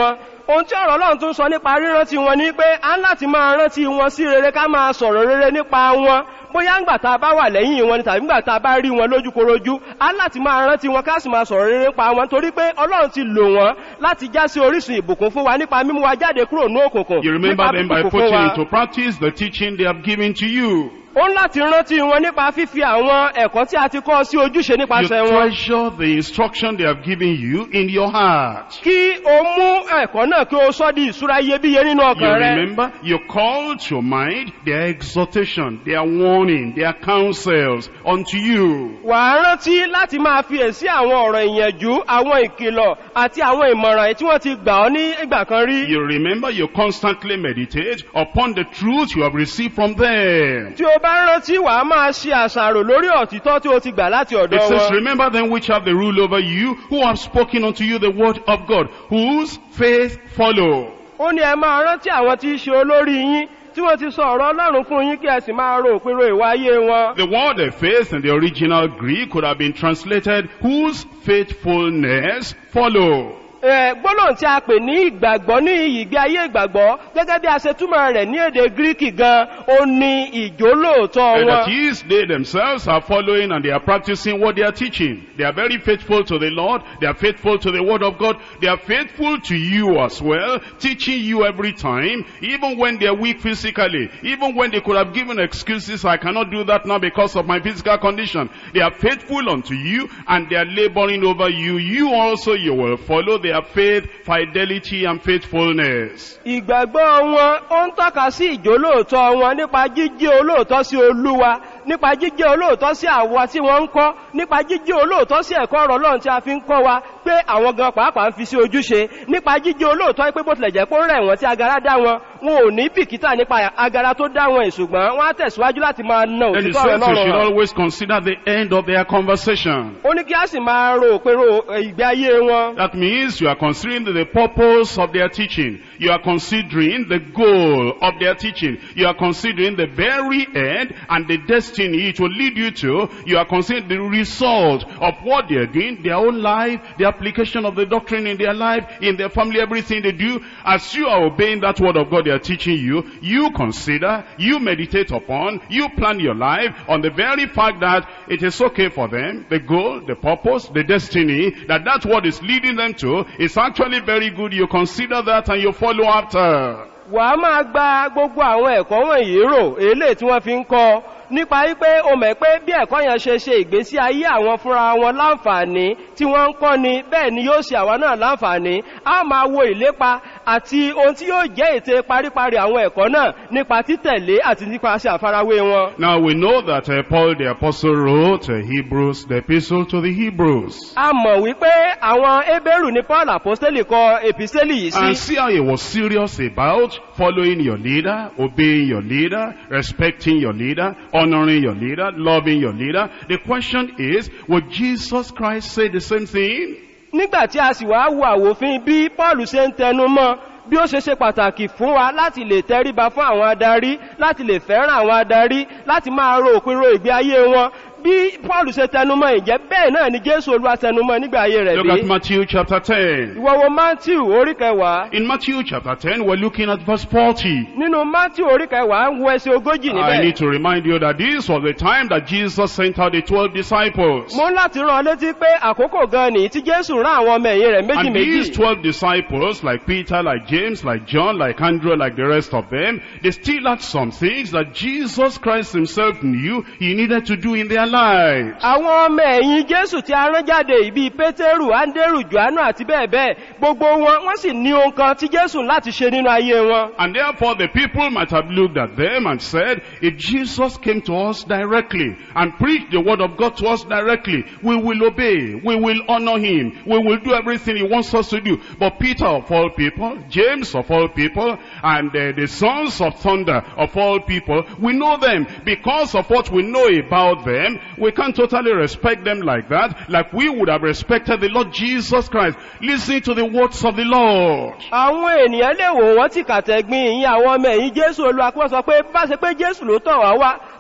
ohun tí ọ̀rọ̀ ọlọ́run tún sọ nípa rírántí wọn ni pé a ń láti máa rántí wọn sí rere ká máa sọ̀rọ̀ rere nípa wọn bóyá ńgbà tá a bá wà lẹ́yìn wọn ni tàbí ńgbà tá a bá rí wọn lójúkorojú a ń láti máa rántí wọn ká sì máa sọ̀rọ̀ rere nípa wọn torí pé ọlọ́run ti lò wọ́n láti já sí orísun ìbùkún fún wa nípa mímú wa jáde kúrò ní òkùnkùn You remember nípa them by bíbùkún fún putting wa. into practice the teaching they have given to you. ó ń láti rántí wọn nípa fífi àwọn ẹ̀kọ́ tí a ti kọ́ sí ojúṣe You nípasẹ̀ wọn treasure the instruction they have given you in your heart. kí o mú ẹ̀kọ́ náà kí o sọ́ di ìṣúra iyebíye nínú You ọkàn rẹ remember, you call to your mind their exhortation, their warning, their counsels unto you. wà á rántí láti máa fi èsí àwọn ọ̀rọ̀ ìyànjú àwọn ìkìlọ̀ àti àwọn ìmọ̀ràn tí wọ́n ti gbà ọ́ ní ìgbà kan rí You remember, you constantly meditate upon the truth you have received from them. tí o bá rántí wà á máa ṣe àṣàrò lórí òtítọ́ tí o ti gbà láti ọ̀dọ̀ It says, wọn remember them which have the rule over you, who have spoken unto you the word of God, whose faith follow. ó ní ẹ máa rántí àwọn tí í ṣe olórí yín tí wọ́n ti sọ ọ̀rọ̀ ọlọ́run fún yín kí ẹ sì máa ro òpinro ìwà ayé wọn The word of faith in the original Greek could have been translated, whose faithfulness follow. Ẹ, gbólóhùn tí a pè ní ìgbàgbọ́ ní ìgbé ayé ìgbàgbọ́ gẹ́gẹ́ bí a ṣe túmọ̀ rẹ̀ ní èdè gíríkì gan ó ní ìjólóòtọ́ And that wọn is, they themselves are following and they are practicing what they are teaching. They are very faithful to the Lord. They are faithful to the word of God. They are faithful to you as well, teaching you every time, even when they are weak physically, even when they could have given excuses, I cannot do that now because of my physical condition. They are faithful unto you and they are laboring over you. You also, you will follow their faith, fidelity and faithfulness. ìgbàgbọ́ wọn ó ń tọ́ka sí ìjólóòtọ́ wọn nípa jíjẹ́ olóòtọ́ sí olúwa nípa jíjẹ́ olóòtọ́ sí àwa tí wọ́n ń kọ́ nípa jíjẹ́ olóòtọ́ sí ẹ̀kọ́ ọ̀rọ̀ ọlọ́run tí a fi ń kọ́ wa pé àwọn gan pàápàá ń fi sí ojúṣe nípa jíjẹ́ olóòtọ́ pé bó tilẹ̀ jẹ́ pé ó rẹ̀ wọ́n tí agara dá wọn wọn ò ní bìkítà nípa agara tó dá wọn ìṣùgbọ́n wọ́n á tẹ̀síwájú láti máa na And it òtítọ́ says ọ̀rọ̀ you should ọlọ́run hàn. always consider the end of their conversation. ó ní kí á sì máa ro òpero ìgbé ayé wọn That means you are considering the purpose of their teaching. You are considering the goal of their teaching. You are considering the very end and the destiny it will lead you to. You are considering the result of what they are doing, their own life, the application of the doctrine in their life, in their family, everything they do. As you are obeying that word of God they are teaching you, you consider, you meditate upon, you plan your life on the very fact that it is okay for them, the goal, the purpose, the destiny, that that's what is leading them to is actually very good. You consider that and you follow after. wà á máa gba gbogbo àwọn ẹ̀kọ́ wọ̀nyí rò eléyìí tí wọ́n fi ń kọ́ nípa wípé o mọ̀ pé bí ẹ̀kọ́ yẹn ṣe ṣe ìgbésí ayé àwọn fúnra wọn láǹfààní tí wọ́n ń kọ́ ni bẹ́ẹ̀ ni yóò ṣe àwa náà láǹfààní a máa wo ìlépa àti ohun tí yóò jẹ́ ète paríparí àwọn ẹ̀kọ́ náà nípa títẹ̀lé àti nípasẹ̀ àfarawé wọn. Now we know that uh, Paul the apostle wrote uh, Hebrews, the epistle to the Hebrews. a mọ̀ wípé àwọn ebéèrù ní paul apostoli kọ epistéli yìí And sí see how he was serious about following your leader, obeying your leader, respecting your leader, honoring your leader, loving your leader. The question is, would Jesus Christ say the same thing? nígbà tí a sì wá wo àwòfin bí paul ṣe ń tẹnu mọ́ bí ó ṣe ṣe pàtàkì fún wa láti lè tẹríba fún àwọn adarí láti lè fẹ́ràn àwọn adarí láti máa ro òpinro ìgbé ayé wọn bí paul ṣe tẹnumọ́ ìjẹ́ bẹ́ẹ̀ náà ni jésù olúwa tẹnumọ́ nígbà ayé rẹ̀ Look bí at Matthew chapter 10. ìwọ wo matthew orí kẹwàá In Matthew chapter 10, we're looking at verse 40. nínú matthew orí kẹwàá ń wo ẹsẹ ogójì I níbẹ̀ need to remind you that this was the time that Jesus sent out the 12 disciples. mo ń láti rán ọ létí pé àkókò gan nìyí tí jésù rán àwọn ọmọ ẹ̀yìn rẹ̀ méjì And méjì these 12 disciples, like Peter, like James, like John, like Andrew, like the rest of them, they still had some things that Jesus Christ himself knew he needed to do in their lives. àwọn ọmọ ẹ̀yìn jésù tí a rán jáde ìbí pétérù áńdérù johannu àti bẹ́ẹ̀ bẹ́ẹ̀ gbogbo wọn wọ́n sì ní ohun kan tí jésù láti ṣe nínú ayé wọn And therefore the people might have looked at them and said, if Jesus came to us directly and preached the word of God to us directly, we will obey, we will honor him, we will do everything he wants us to do. But Peter of all people, James of all people, and uh, the sons of thunder of all people, we know them because of what we know about them. We can't totally respect them like that, like we would have respected the Lord Jesus Christ. Listen to the words of the Lord. àwọn ènìyàn lè wò wọ́n tí kàtẹ́gbìn ìyìn àwọn ọmọ ẹ̀yìn jésù olúwa kí wọ́n sọ pé bá ṣe pé jésù ló tọ̀ wá wá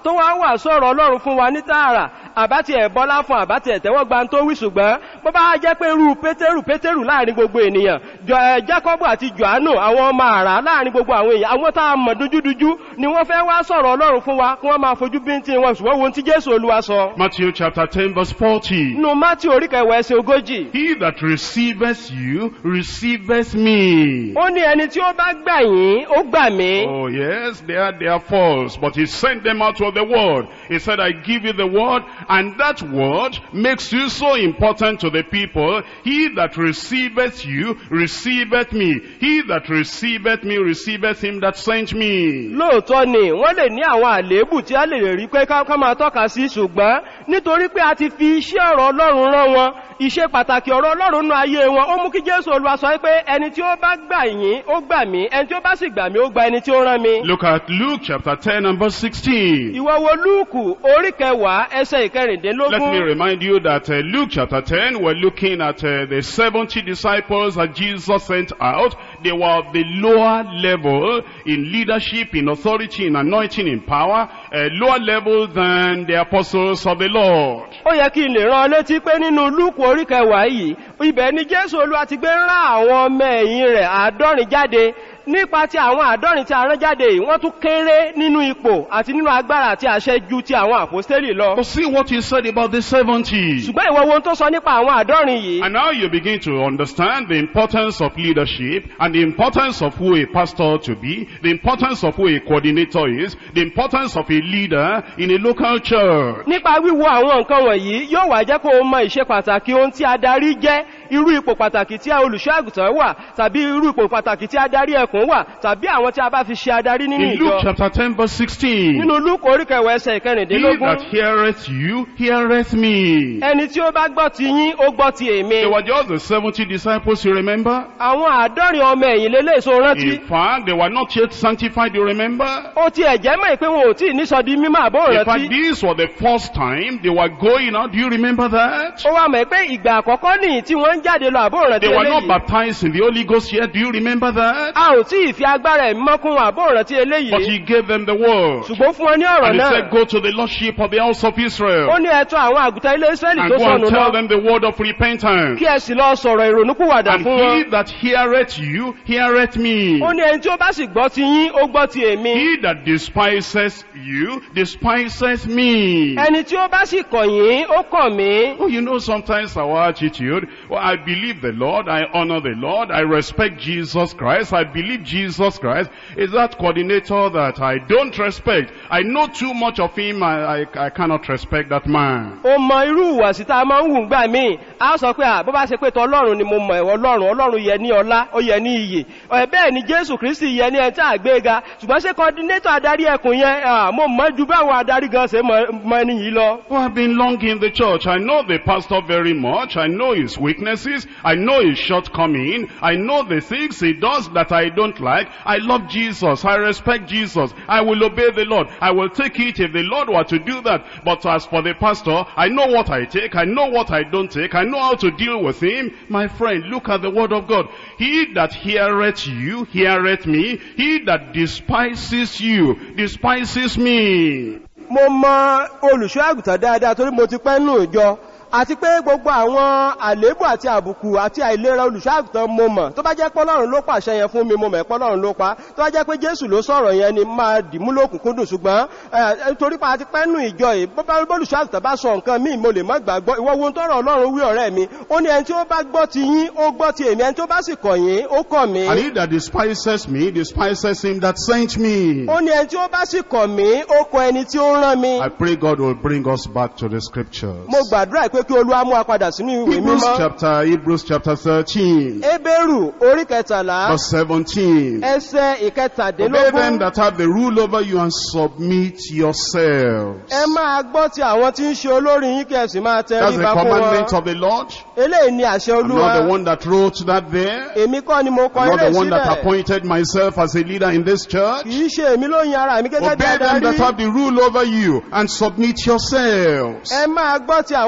tó wá wà sọ̀rọ̀ ọlọ́run fún wa ní tààrà àbátì ẹ̀bọ́lá fún àbátì ẹ̀tẹ́wọ́ gba tó wí ṣùgbọ́n bó bá jẹ́ pé irú pétérù pétérù láàrin gbogbo ènìyàn jọ ẹ jákọ́bù àti johannu àwọn ọmọ àrà láàrin gbogbo àwọn èèyàn àwọn tá a mọ̀ dúdúdúdú ni wọ́n fẹ́ wá sọ̀rọ̀ ọlọ́run fún wa kí wọ́n máa fojú bíntín wọn ṣùgbọ́n wo ohun tí jésù olúwa sọ Matthew chapter 10 verse 40. nínú mátí orí kẹwàá ẹsẹ ogójì He that receiveth you, receiveth me. ó ní ẹni tí ó bá gbà yín ó gbà mí Oh yes, they are, they are false, but he sent them out of the world. He said, I give you the word, and that word makes you so important to the people. He that receiveth you, receiveth me. He that receiveth me, receiveth him that sent me. lóòótọ́ ni wọ́n lè ní àwọn àléébù tí a lè rí pé ká ká máa tọ́ka sí ṣùgbọ́n nítorí pé a ti fi iṣẹ́ ọ̀rọ̀ ọlọ́run rán wọn iṣẹ́ pàtàkì ọ̀rọ̀ ọlọ́run nú ayé wọn ó mú kí jésù olúwa sọ pé ẹni tí ó bá gbà yín ó gbà mí ẹni tí ó bá sì gbà mí ó gba ẹni tí ó rán mi. Look at Luke chapter 10 and verse 16. ìwọ wo lúùkù orí kẹwàá ẹsẹ Let me ìkẹrìndínlógún remind you that uh, Luke chapter 10, we're looking at uh, the 70 disciples that Jesus sent out. They were of the lower level in leadership, in authority, in anointing, in power, uh, lower level than the apostles of the Lord. ó yẹ kí n lè rán ọ létí pé nínú lúùkù orí kẹwàá yìí ibẹ̀ ni jésù olúwa ti gbé rán àwọn ọmọ ẹ̀yìn rẹ̀ àádọ́rin jáde nípa ti àwọn àádọ́rin tí a rán jáde yìí wọ́n tún kéré nínú ipò àti nínú agbára àti àṣẹ ju ti àwọn àpòstélì lọ But see what he said about the 70. ṣùgbọ́n ìwọ wo ohun tó sọ nípa àwọn àádọ́rin yìí And now you begin to understand the importance of leadership and the importance of who a pastor to be, the importance of who a coordinator is, the importance of a leader in a local church. nípa wíwo àwọn nǹkan wọ̀nyí yóò wá jẹ́ kó o mọ ìṣe pàtàkì ohun tí adarí jẹ́ irú ipò pàtàkì tí olùṣọ́ àgùntàn wà tàbí irú ipò pàtàkì tí adarí ẹkùn wà tàbí àwọn tí a bá fi ṣe adarí nínú In Luke ìjọ chapter 10 verse 16. nínú lúkù orí kẹwàá ẹsẹ He ìkẹrìndínlógún that heareth you, heareth me. ẹni tí ó bá gbọ́ ti yín ó gbọ́ ti èmi They were just the 70 disciples, you remember? àwọn àádọ́rin ọmọ ẹ̀yìn lélẹ̀ èso rántí In fact, they were not yet sanctified, you remember? ó ti ẹ̀jẹ̀ mọ̀ pé wọn ò tí ì nísọ di mímọ́ àbó In fact, rántí this was the first time they were going out. Do you remember that? ó wà mọ̀ pé ìgbà àkọ́kọ́ nìyí tí wọ́n ń jáde lọ àbó rántí They were not eléyìí baptized in the Holy Ghost yet. Do you remember that? a ò tí ì fi agbára ẹ̀mí mọ́kún àbó rántí But eléyìí he gave them the word. ṣùgbọ́n fún wọn ní ọ̀rọ̀ And he náà said, go to the lordship of the house of ó Israel. ní ẹ̀tọ́ àwọn àgùntàn ilé israẹli And tó go and sọnù tell lọ them the word of repentance. kí ẹ sì lọ sọ̀rọ̀ ìrònúkúwàdà And fún wọn he that heareth you, heareth me. ó ní ẹni tí ó bá sì gbọ́ ti yín ó gbọ́ ti èmi He that despises you, despises me. ẹni tí ó bá sì kọ̀ yín ó kọ̀ mí Oh, you know, sometimes our attitude, well, I believe the Lord, I honor the Lord, I respect Jesus Christ, I believe Jesus Christ is that coordinator that I don't respect. I know too much of him, I, I, I cannot respect that man. ó mọ irú ìwàsí tá a máa ń hù gbà míì a sọ pé à bó bá ṣe pé tọ ọlọ́run ni mo mọ̀ ẹ̀wọ̀ ọlọ́run ọlọ́run yẹ ní ọlá ó yẹ ní iyè ẹ̀ bẹ́ẹ̀ ni jésù kristi yẹ ní ẹni tí a gbé ga ṣùgbọ́n ṣé kọ́ndínétọ̀ adarí ẹkùn yẹn à, mo mọ̀ ju báwọn adarí gan ṣe mọ mọ ẹni yìí lọ. Oh, I've been long in the church. I know the pastor very much. I know his weaknesses. I know his shortcoming. I know the things he does that I don't like. I love Jesus. I respect Jesus. I will obey the Lord. I will take it if the Lord were to do that. But as for the pastor, I know what I take. I know what I don't take. I know how to deal with him. My friend, look at the word of God. He that heareth you, heareth me. He that despises you, despises me. mo mọ olùṣọ́ àgùntàn dáadáa torí mo ti pẹ́ nù ìjọ àti pé gbogbo àwọn àléébù àti àbùkù àti àìlera olùṣọ́ àgùntàn mo mọ̀ tó bá jẹ́ pọ́lọ́run ló pàṣẹ yẹn fún mi mo mọ̀ pọ́lọ́run ló pa tó bá jẹ́ pé jésù ló sọ̀rọ̀ yẹn ni máa dìmú lókùnkúndùn ṣùgbọ́n ẹ, torí pa àti pẹ́ nù ìjọ yìí bó bá olùṣọ́ àgùntàn bá sọ nǹkan míì mo lè má gbàgbọ́ ìwọ wo tọrọ ọlọ́run wí ọ̀rẹ́ mi ó ní ẹni tí ó bá gbọ́ ti yín ó gbọ́ ti èmi ẹni tó bá sì kọ̀ yín ó kọ̀ mí And he that despises me, despises him that sent me. ó ní ẹni tí ó bá sì kọ̀ mí ó kọ ẹni tí ó rán mi I pray God will bring us back to the scriptures. mo gbàdúrà pé kí olúwa mú wa padà sínú ìwé Hebrews mímọ́ chapter, Hebrews chapter 13, Ebéèrù orí kẹtàlá verse 17. ẹsẹ̀ Obey them ìkẹtàdínlógún. that have the rule over you and submit yourselves. Ẹ máa gbọ́ ti àwọn tí ń ṣe olórí yín kí ẹ sì máa tẹ That's the ríba fún commandment wọn. of the Lord. Eléyìí ni àṣẹ I'm not the olúwa. one that wrote that there. Èmi kọ́ ni mo kọ I'm not ilé the one that sílẹ̀. appointed myself as a leader in this church. Kìí ṣe èmi ló yin ara mi gẹ́gẹ́ bí Obey them that adarí. have the rule over you and submit yourselves. Ẹ máa gbọ́ ti àwọn tí ń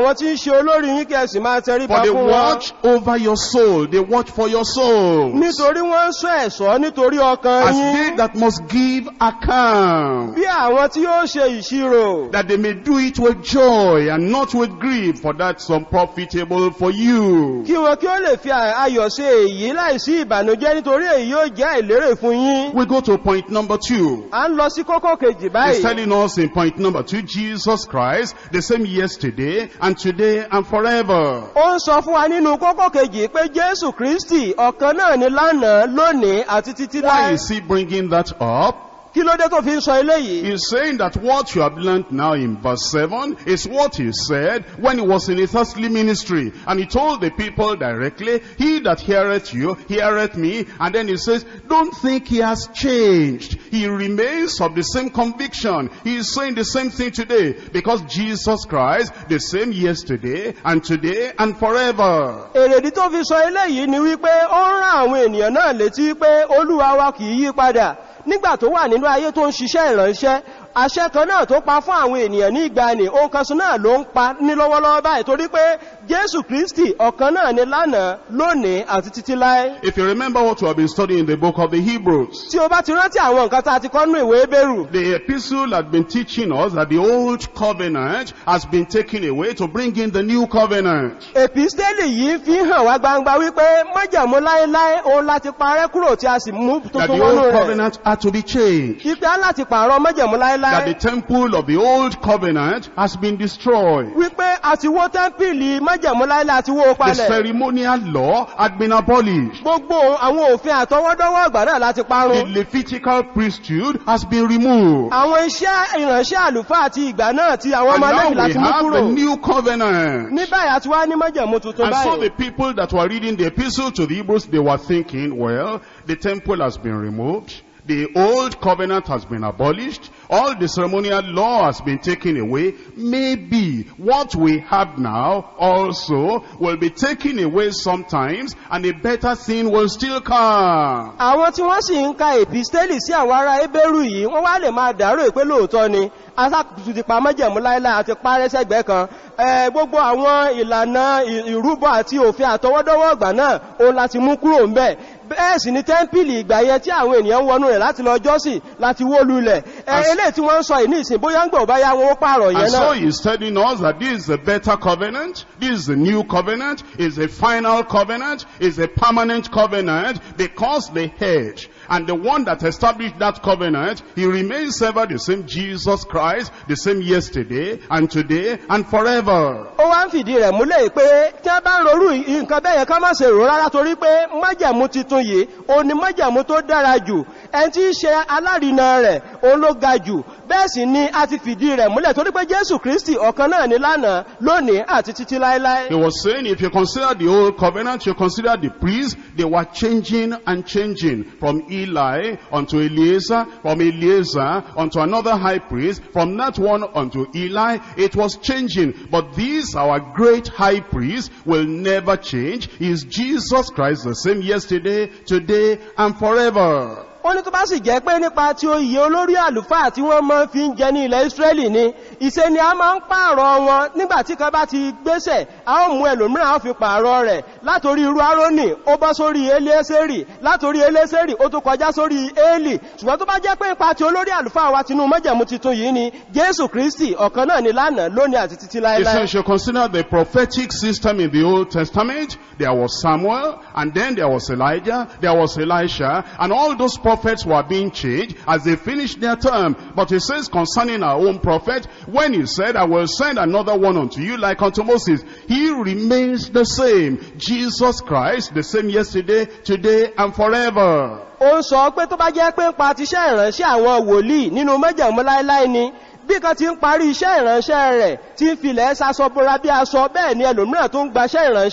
ṣe olórí yín kí ẹ sì máa tẹríba For they fún wọn watch over your soul. They watch for your soul. nítorí wọ́n ń sọ ẹ̀ṣọ́ nítorí ọkàn As yín they that must give account. bí àwọn tí yóò ṣe ìṣirò That they may do it with joy and not with grief, for that's unprofitable for you. kí wọn kí ó lè fi ayọ̀ ṣe èyí láìsí ìbànújẹ́ nítorí èyí yóò jẹ́ ìlérè fún yín We go to point number two. à ń lọ sí kókó kejì He's báyìí telling us in point number two, Jesus Christ, the same yesterday and today and forever. ó ń sọ fún wa nínú kókó kejì pé jésù kristi ọ̀kan náà ni lánàá lónìí àti títí Why láì is he bringing that up? kí ló dé tó fi ń sọ eléyìí He's saying that what you have learned now in verse 7 is what he said when he was in his earthly ministry. And he told the people directly, He that heareth you, heareth me. And then he says, don't think he has changed. He remains of the same conviction. He is saying the same thing today. Because Jesus Christ, the same yesterday and today and forever. èrèdí tó fi sọ eléyìí ni wípé ó ń rán àwọn ènìyàn náà létí pé olúwa wa kì í yí padà nígbà tó wà nínú ayé tó ń ṣiṣẹ́ ìránṣẹ́ àṣẹ kan náà tó pa fún àwọn ènìyàn ní ìgbàanì ohun kan sọ náà ló ń pa ní lọ́wọ́lọ́wọ́ báyìí torí pé jésù kristi ọ̀kan náà ni lánàá lónìí àti títí láé If you remember what we have been studying in the book of the Hebrews, tí o bá ti rántí àwọn nǹkan tá a ti kọ́ nínú ìwé bẹ́rù The epistle had been teaching us that the old covenant has been taken away to bring in the new covenant. èpìstélì yìí fi hàn wá gbangba wípé májàmú láéláé òun láti parẹ́ kúrò tí a sì mú That tuntun the wọnú old rẹ̀ covenant had to be changed. ipe á láti pààrọ̀ májàmú That láéláé the temple of the old covenant has been destroyed. wípé àti wó tẹ́ḿpìlì májàmú láéláé àti wó The palẹ̀ ceremonial law had been abolished. gbogbo àwọn òfin àtọwọ́dọ́wọ́ àgbà náà láti The parun Levitical priesthood has been removed. àwọn iṣẹ́ ìránṣẹ́ àlùfáà àti ìgbà náà ti àwọn And ọmọ now lẹ́yìn we láti mú have kúrò the new covenant. ní báyìí àti wá ní májàmú tuntun And so báyìí the people that were reading the epistle to the Hebrews, they were thinking, well, the temple has been removed. The old covenant has been abolished. All the ceremonial law has been taken away. Maybe what we have now also will be taken away sometimes and a better thing will still come. àwọn tí wọ́n sì ń ka èpìstélì sí àwọn ará ebéèrú yìí wọ́n wá lè máa dàrú pé lóòótọ́ ni asákùtù ti pa májẹ̀mú láíláí àti parẹ́ sẹ́gbẹ́ kan Ẹ, gbogbo àwọn ìlànà ì- ìrúbọ àti òfin àtọwọ́dọ́wọ́ ọgbà náà òun láti mú kúrò ń bẹ̀ bẹ́ẹ̀ sì ni tẹ́ḿpìlì ìgbà yẹn tí àwọn ènìyàn ń wọnú rẹ̀ láti lọ jọ́sìn láti wó lulẹ̀ ẹ As- eléyìí tí wọ́n ń sọ ìní ìsìn bóyá ń gbọ̀ bá yá wọn ó pààrọ̀ yẹn And so náà he's telling us that this is a better covenant, this is a new covenant, is a final covenant, is a permanent covenant, because the head and the one that established that covenant, he remains ever the same Jesus Christ, the same yesterday and today and forever. ó wá ń fìdí rẹ̀ múlẹ̀ pé tí a bá ń rorú nǹkan bẹ́ẹ̀ yẹn ká má ṣe rò rárá torí pé májẹ̀mú titun yìí òun ni májẹ̀mú tó dára jù ẹni tí í ṣe alárinà rẹ̀ òun ló ga jù bẹ́ẹ̀ sì ni a ti fìdí rẹ̀ múlẹ̀ torí pé jésù kristi ọ̀kan náà ni lánàá lónìí àti títí láéláé He was saying if you consider the old covenant, you consider the priests, they were changing and changing from Eli unto Eliezer, from Eliezer unto another high priest, from that one unto Eli, it was changing. But this, our great high priest, will never change. He is Jesus Christ, the same yesterday, today, and forever. ó ní tó bá sì jẹ́ pé nípa tí ó yẹ olórí àlùfáà tí wọ́n máa fi ń jẹ ní ilẹ̀ Ísírẹ́lì ni ìṣe ni a máa ń pààrọ̀ wọn nígbàtí kan bá ti gbéṣẹ̀ a ó mú ẹlòmíràn a ó fi pààrọ̀ rẹ̀ látorí irú Árónì ó bọ́ sórí Eléésérì látorí Eléésérì ó tó kọjá sórí Élì ṣùgbọ́n tó bá jẹ́ pé nípa tí olórí àlùfáà wa tinú májẹ̀mú titun yìí ni Jésù Kristi ọ̀kan náà ni lánàá lónìí àti títí He láéláé says you consider the prophetic system in the Old Testament. There was Samuel, and then there was Elijah, there was Elisha, and all those prophets were being changed as they finished their term. But he says concerning our own prophet, when he said, I will send another one unto you like unto Moses, he remains the same. Jesus Christ, the same yesterday, today, and forever. ó ń sọ pé tó bá jẹ́ pé ń pa tiṣẹ́ ìránṣẹ́ àwọn wòlíì nínú májẹ̀mú láéláé ni bí kan ti ń parí iṣẹ́ ìránṣẹ́ rẹ̀ tí ń filẹ̀ sasọ bóra bí aṣọ bẹ́ẹ̀ ni ẹlòmíràn tó ń gbaṣẹ́ ìránṣẹ́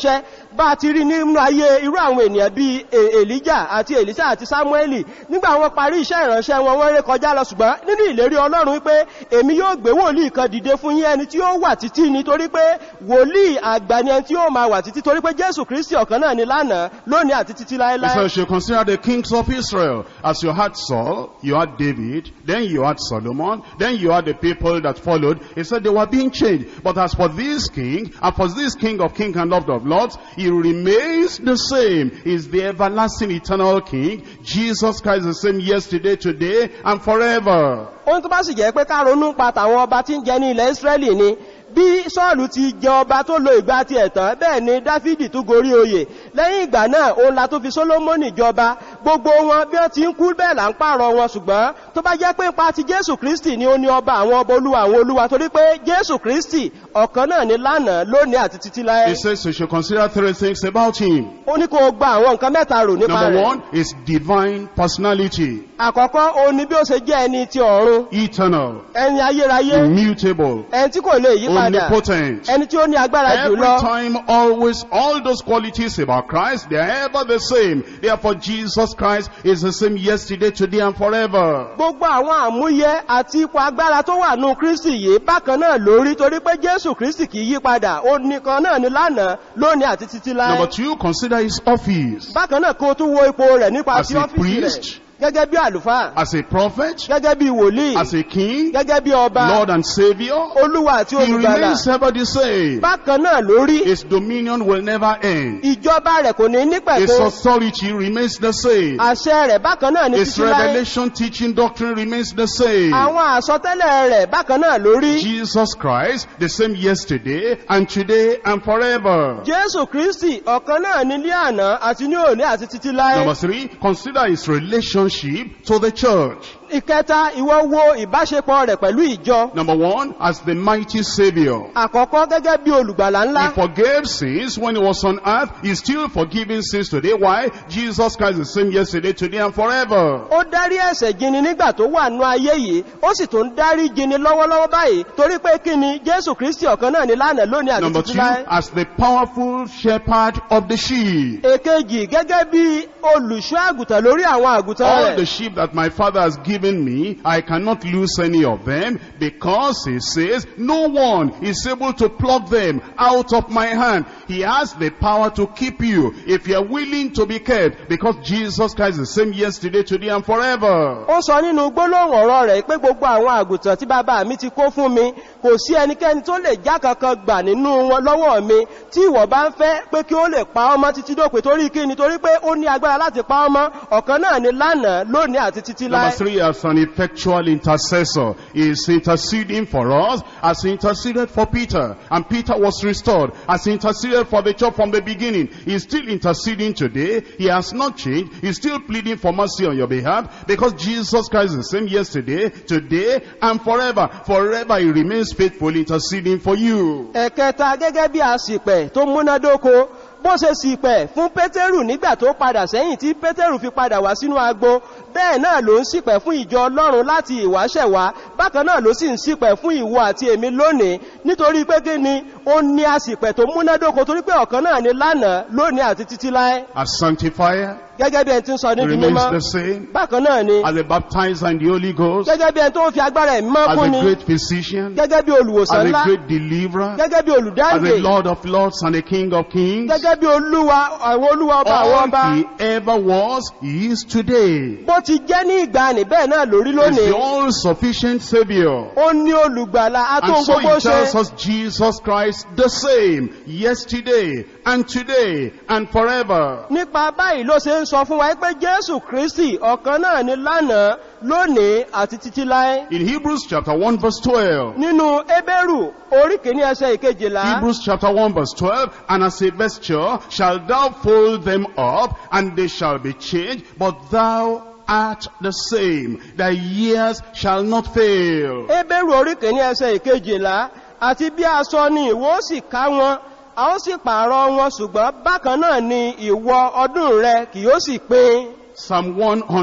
bá a ti rí nínú ayé irú àwọn ènìyàn bíi E- èlíjà àti èlísà àti sámúẹ́lì nígbà wọn parí iṣẹ́ ìránṣẹ́ wọn wọ́n ré kọjá lọ ṣùgbọ́n nínú ìlérí ọlọ́run wípé èmi yóò gbé wòlíì kan dìde fún yín ẹni tí ó wà títí nítorí pé wòlíì àgbà ni ẹni tí ó máa wà títí torí pé jésù kristi ọ̀kan náà ni lánàá lónìí àti títí He láéláé says you consider the kings of Israel. As you had Saul, you had David, then you had Solomon, then you had the people that followed. He said they were being changed. But as for this king, and for this king of kings and lord of lords, he remains the same. He's the everlasting eternal king. Jesus Christ is the same yesterday, today, and forever. ohun tó bá sì jẹ́ pé ká ronú pa tàwọn ọba tí ń jẹ ní ilẹ̀ Ísírẹ́lì ni bí sọ́ọ̀lù ti jẹ ọba tó lo ìgbà ti ẹ̀tàn bẹ́ẹ̀ ni dáfídì tún gorí oyè lẹ́yìn ìgbà náà òun la tó fi sólómọ́nì jọba gbogbo wọn bí wọ́n ti ń kú bẹ́ẹ̀ là ń pààrọ̀ wọn ṣùgbọ́n tó bá jẹ́ pé ipa ti jésù kristi ni ó ní ọba àwọn ọba olúwa àwọn olúwa torí pé jésù kristi ọ̀kan náà ni lánàá lónìí àti títí láé He says you should consider three things about him. ó ní kó o gba àwọn nǹkan mẹ́ta rò nípa Number rẹ̀ one is divine personality, àkọ́kọ́ òun ni bí ó ṣe jẹ́ ẹni ti ọ̀run eternal, ẹni ayérayé immutable, ẹni tí kò lè yí padà omnipotent. ẹni tí ó ní agbára Every jùlọ time, always, all those qualities about Christ, they are ever the same. Therefore, Jesus Christ is the same yesterday, today, and forever. gbogbo àwọn àmúyẹ àti ipò agbára tó wà nù kristi yìí bákan náà lórí torí pé jésù kristi kì í yí padà ó nìkan náà ni lánàá lónìí àti títí Number láé two, consider his office. bákan náà kó o tún wo ipò rẹ̀ nípa As ti a ọ́fíìsì rẹ̀ priest, gẹ́gẹ́ bí àlùfáà as a prophet, gẹ́gẹ́ bí wòlíì as a king, gẹ́gẹ́ bí ọba Lord and Savior, olúwa àti he olùgbàlà remains ever the same. bákan náà lórí His dominion will never end. ìjọba rẹ̀ kò ní His nípẹ̀kun authority remains the same. àṣẹ rẹ̀ bákan náà ní His títí láé revelation teaching doctrine remains the same. àwọn àsọtẹ́lẹ̀ rẹ̀ bákan náà lórí Jesus Christ, the same yesterday and today and forever. jésù kristi ọ̀kan náà ní ní àná àti ní òní àti títí láé Number three, consider his relationship to the church. ìkẹta ìwọ wo ìbáṣepọ̀ rẹ̀ pẹ̀lú ìjọ Number one, as the mighty Savior. àkọ́kọ́ gẹ́gẹ́ bí olùgbàlà ńlá He forgave sins when he was on earth. He's still forgiving sins today. Why? Jesus Christ is the same yesterday, today, and forever. ó dárí ẹ̀ṣẹ̀ jini nígbà tó wà nú ayé yìí ó sì tún dárí jini lọ́wọ́lọ́wọ́ báyìí torí pé kí ni jésù kristi ọ̀kan náà ní lánàá lónìí àti Number títí two, láé as the powerful shepherd of the sheep. èkejì gẹ́gẹ́ bí olùṣọ́ àgùntàn lórí àwọn àgùntàn All the rẹ̀ sheep that my father has given me, I cannot lose any of them because he says no one is able to pluck them out of my hand. He has the power to keep you if you are willing to be kept because Jesus Christ is the same yesterday, today and forever. ó sọ nínú gbólóhùn ọ̀rọ̀ rẹ̀ pé gbogbo àwọn àgùntàn tí bàbá mi ti kó fún mi kò sí ẹnikẹ́ni tó lè já kankan gbà nínú wọn lọ́wọ́ mi tí ìwọ bá ń fẹ́ pé kí ó lè pa ọmọ títí dópin torí kí ni torí pé ó ní agbára láti pa ọmọ ọ̀kan náà ni lánàá lónìí àti títí Number láé three, as an effectual intercessor, he is interceding for us as he interceded for Peter. And Peter was restored as he interceded for the church from the beginning. He is still interceding today. He has not changed. He's still pleading for mercy on your behalf because Jesus Christ is the same yesterday, today, and forever. Forever he remains faithful interceding for you. ẹ̀kẹta gẹ́gẹ́ bí àsìpẹ̀ tó múnádóko bó ṣe sìpẹ̀ fún pétérù nígbà tó padà sẹ́yìn tí pétérù fi padà wá sínú agbo bẹ́ẹ̀ náà ló ń sìpẹ̀ fún ìjọ ọlọ́run láti ìwáṣẹ̀wá bákan náà ló sì ń sìpẹ̀ fún ìwọ àti èmi lónìí nítorí pé kí ni ó ní àsìpẹ̀ tó múnádóko torí pé ọ̀kan náà ni lánàá lónìí àti títí láé As sanctifier, gẹ́gẹ́ bí ẹni tí ń sọ he níbi remains mímọ́ the same. bákan náà ni As a baptizer in the Holy Ghost, gẹ́gẹ́ bí ẹni tó ń fi agbára ẹ̀mí mọ́ as kún a ni great physician, gẹ́gẹ́ bí olùwòsàn as ńlá a great deliverer, gẹ́gẹ́ bí as olùdáǹdè a Lord of Lords and a King of Kings. gẹ́gẹ́ bí olúwa àwọn olúwa ọba àwọn ọba All he ever was, he is today. bó ti jẹ́ ní ìgbàanì bẹ́ẹ̀ náà lórí He's lónìí the all-sufficient Savior. ó ní olùgbàlà And atóhun so gbogbo he tells ṣe us Jesus Christ the same, yesterday and today and forever. nípa báyìí ló ṣe ń sọ fún wa pé jésù kristi ọ̀kan náà ni lánàá lónìí àti títí láé In Hebrews chapter 1 verse 12, nínú ébérù orí kìíní ẹsẹ̀ ìkejìlá Hebrews chapter 1 verse 12, and as a vesture shall thou fold them up, and they shall be changed, but thou art the same. Thy years shall not fail. ébérù orí kìíní ẹsẹ̀ ìkejìlá àti bí aṣọ ni ìwọ ó sì ká wọn a ó sì pààrọ̀ wọn ṣùgbọ́n bákan náà ni ìwọ ọdún rẹ kì yóò sì pín Psalm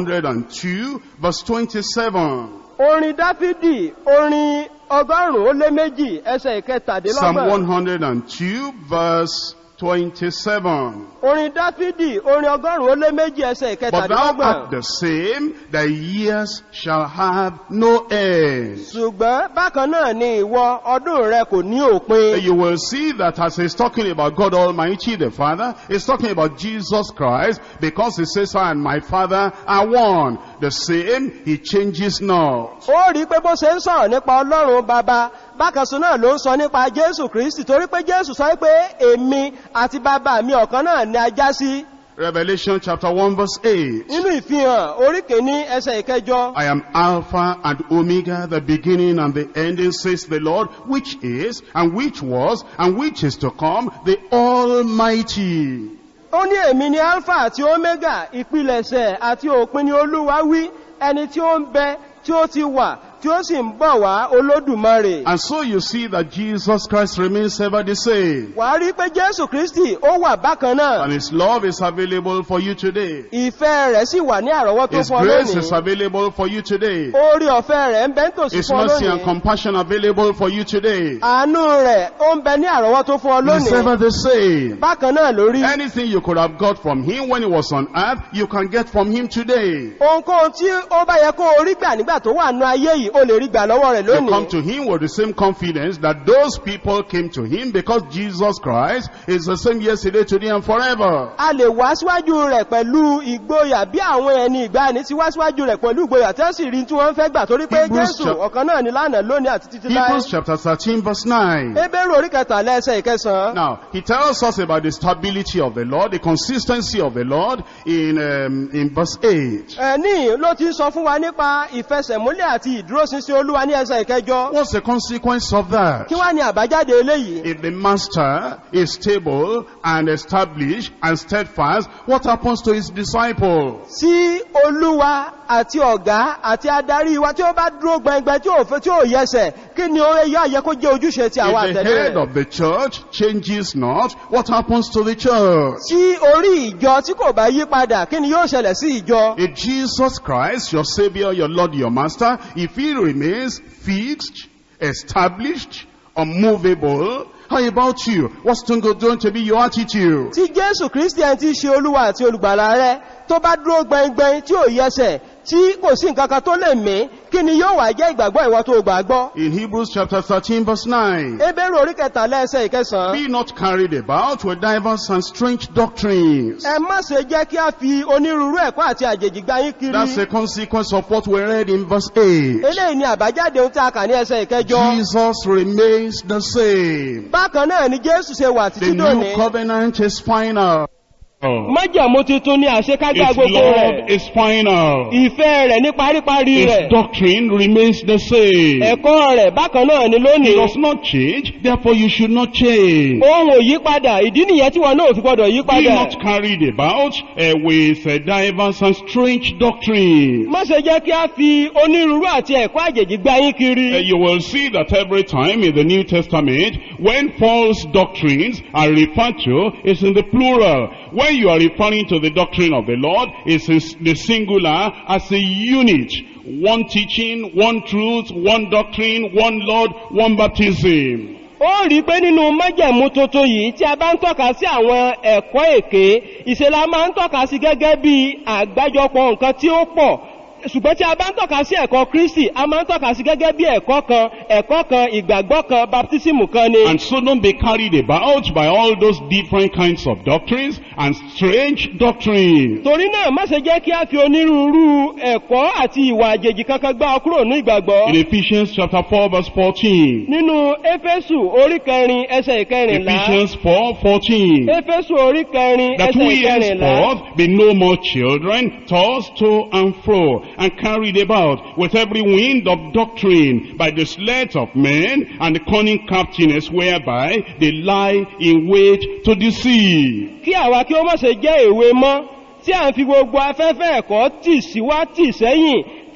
102 verse 27. orin dáfídì orin ọgọ́rùn-ún ó lé méjì ẹsẹ̀ Psalm ìkẹtàdínlọ́gbọ̀n 102 verse 27. orin dáfídì orin ọgọ́rùn-ún ó lé méjì ẹsẹ̀ But thou ìkẹtàdínlọ́gbọ̀n art the same, thy years shall have no end. ṣùgbọ́n bákan náà ni ìwọ ọdún rẹ kò ní òpin You will see that as he's talking about God Almighty, the Father, he's talking about Jesus Christ, because he says, I and my Father are one. The same, he changes not. ó rí pé bó ṣe ń sọ̀rọ̀ nípa ọlọ́run bàbá bákanṣe náà ló ń sọ nípa jésù kristi torí pé jésù sọ pé èmi àti bàbá mi ọ̀kan náà ni a já sí Revelation chapter 1 verse 8. nínú ìfihàn orí kìíní ẹsẹ̀ ìkẹjọ I am Alpha and Omega, the beginning and the ending, says the Lord, which is, and which was, and which is to come, the Almighty. ó ní èmi ni alpha àti omega ìpilẹ̀ṣẹ̀ àti òpin ni olúwa wí ẹni tí ó ń bẹ tí ó ti wà tí ó sì ń bọ̀ wá olódùmarè And so you see that Jesus Christ remains ever the same. wà á rí pé jésù kristi ó wà bákan náà And His love is available for you today. ìfẹ́ rẹ̀ sì wà ní àrọ́wọ́tó His fún ọ grace is lónìí available for you today. orí ọ̀fẹ́ rẹ̀ ń bẹ nítòsí His fún ọ mercy and lónìí compassion available for you today. àánú rẹ̀ ó ń bẹ ní àrọ́wọ́tó fún ọ It's lónìí ever the same. bákan náà lórí Anything you could have got from Him when He was on earth, you can get from Him today. ohunkóhun tí ó bá yẹ kó o rí gbà nígbà tó wà nú ayé yìí o lè rí gbà lọ́wọ́ rẹ̀ You come lónìí to Him with the same confidence that those people came to Him because Jesus Christ is the same yesterday, today, and forever. a lè wá síwájú rẹ̀ pẹ̀lú ìgboyà bí àwọn ẹni ìgbàanì ti wá síwájú rẹ̀ pẹ̀lú ìgboyà tí wọ́n sì rí tí wọ́n fẹ́ gbà torí pé Hebrews jésù chap- ọ̀kan náà ni lánàá lónìí àti títí láé Hebrews chapter 13 verse 9. ebéèrè orí kẹtàlá ẹsẹ̀ ìkẹsàn-án Now, he tells us about the stability of the Lord, the consistency of the Lord in, um, in verse 8. ẹ̀ní ló ti ń sọ fún wa nípa ìfẹsẹ̀múlẹ̀ àti ìdúróṣinṣin olúwa ní ẹsẹ̀ ìkẹjọ What's the consequence of that? kí wá ní àbájáde eléyìí If the master is stable and established and steadfast, what happens to his disciple? tí olúwa àti ọ̀gá àti adarí wa tí ó bá dúró gbẹngbẹ tí ò fẹ́ tí ò yẹsẹ̀ kí ni ó yá yẹ kó jẹ́ ojúṣe ti àwọn If the àtẹ̀lé head rẹ̀ of the church changes not, what happens to the church? tí orí ìjọ tí kò bá yí padà kí ni yóò ṣẹlẹ̀ sí ìjọ If Jesus Christ, your Savior, your Lord, your Master, if He remains fixed, established, unmovable, how about you? What's going to be your attitude? tí jésù kristian ti ṣe olúwa àti olùgbàlà rẹ tó bá dúró gbẹngbẹng tí ò yẹsẹ̀ tí kò sí nǹkan kan tó lè mí kí ni yóò wá jẹ́ ìgbàgbọ́ ìwọ tó gbàgbọ́ In Hebrews chapter 13 verse 9. ebéèrè orí kẹtàlá ẹsẹ̀ ìkẹsàn-án Be not carried about with diverse and strange doctrines. ẹ má ṣe jẹ́ kí a fi onírúurú ẹ̀kọ́ àti àjèjì gbá yín kiri That's the consequence of what we read in verse 8. eléyìí ni àbájáde ohun tí a kà ní ẹsẹ̀ ìkẹjọ Jesus remains the same. bákan náà ni jésù ṣe wà The títí new dòní covenant is final. májàmú tuntun ni àṣekágbá Its gbogbo love rẹ̀ is final. ìfẹ́ rẹ̀ ní paríparí rẹ̀ Its doctrine remains the same. ẹ̀kọ́ rẹ̀ bákan náà ni It lónìí does not change, therefore you should not change. ohun ò yí padà ìdí nìyẹn tí wọn náà ò fi gbọdọ̀ yí Be padà not carried about uh, with uh, diverse and strange doctrines. má ṣe jẹ́ kí a fi onírúurú àti ẹ̀kọ́ àjèjì gbá yín Uh, kiri you will see that every time in the New Testament, when false doctrines are referred to, it's in the plural. When you are referring to the doctrine of the Lord, it's in the singular as a unit. One teaching, one truth, one doctrine, one Lord, one baptism. ó rí i pé nínú májẹ̀mú tuntun yìí tí a bá ń tọ́ka sí àwọn ẹ̀kọ́ èké ìṣẹ̀lá máa ń tọ́ka sí gẹ́gẹ́ bí àgbájọpọ̀ nǹkan tí ó pọ̀ ṣùgbọ́n tí a bá ń tọ́ka sí ẹ̀kọ́ kristi a máa ń tọ́ka sí gẹ́gẹ́ bí ẹ̀kọ́ kan ẹ̀kọ́ kan ìgbàgbọ́ kan baptism kan ni And so don't be carried about by all those different kinds of doctrines and strange doctrines. torí náà má ṣe jẹ́ kí a fi onírúurú ẹ̀kọ́ àti ìwà àjèjì kankan gbá ọ kúrò ní ìgbàgbọ́ In Ephesians chapter 4 verse 14. nínú éfésù orí kẹrin ẹsẹ̀ ìkẹrìnlá Ephesians 4, 14. éfésù orí kẹrin That ẹsẹ̀ we ìkẹrìnlá henceforth be no more children, tossed to and fro, and carried about with every wind of doctrine by the sleight of men and the cunning craftiness whereby they lie in wait to deceive. kí àwa kí ó má ṣe jẹ́ èwe mọ́ tí à ń fi gbogbo afẹ́fẹ́ ẹ̀kọ́ tì síwá tì sẹ́yìn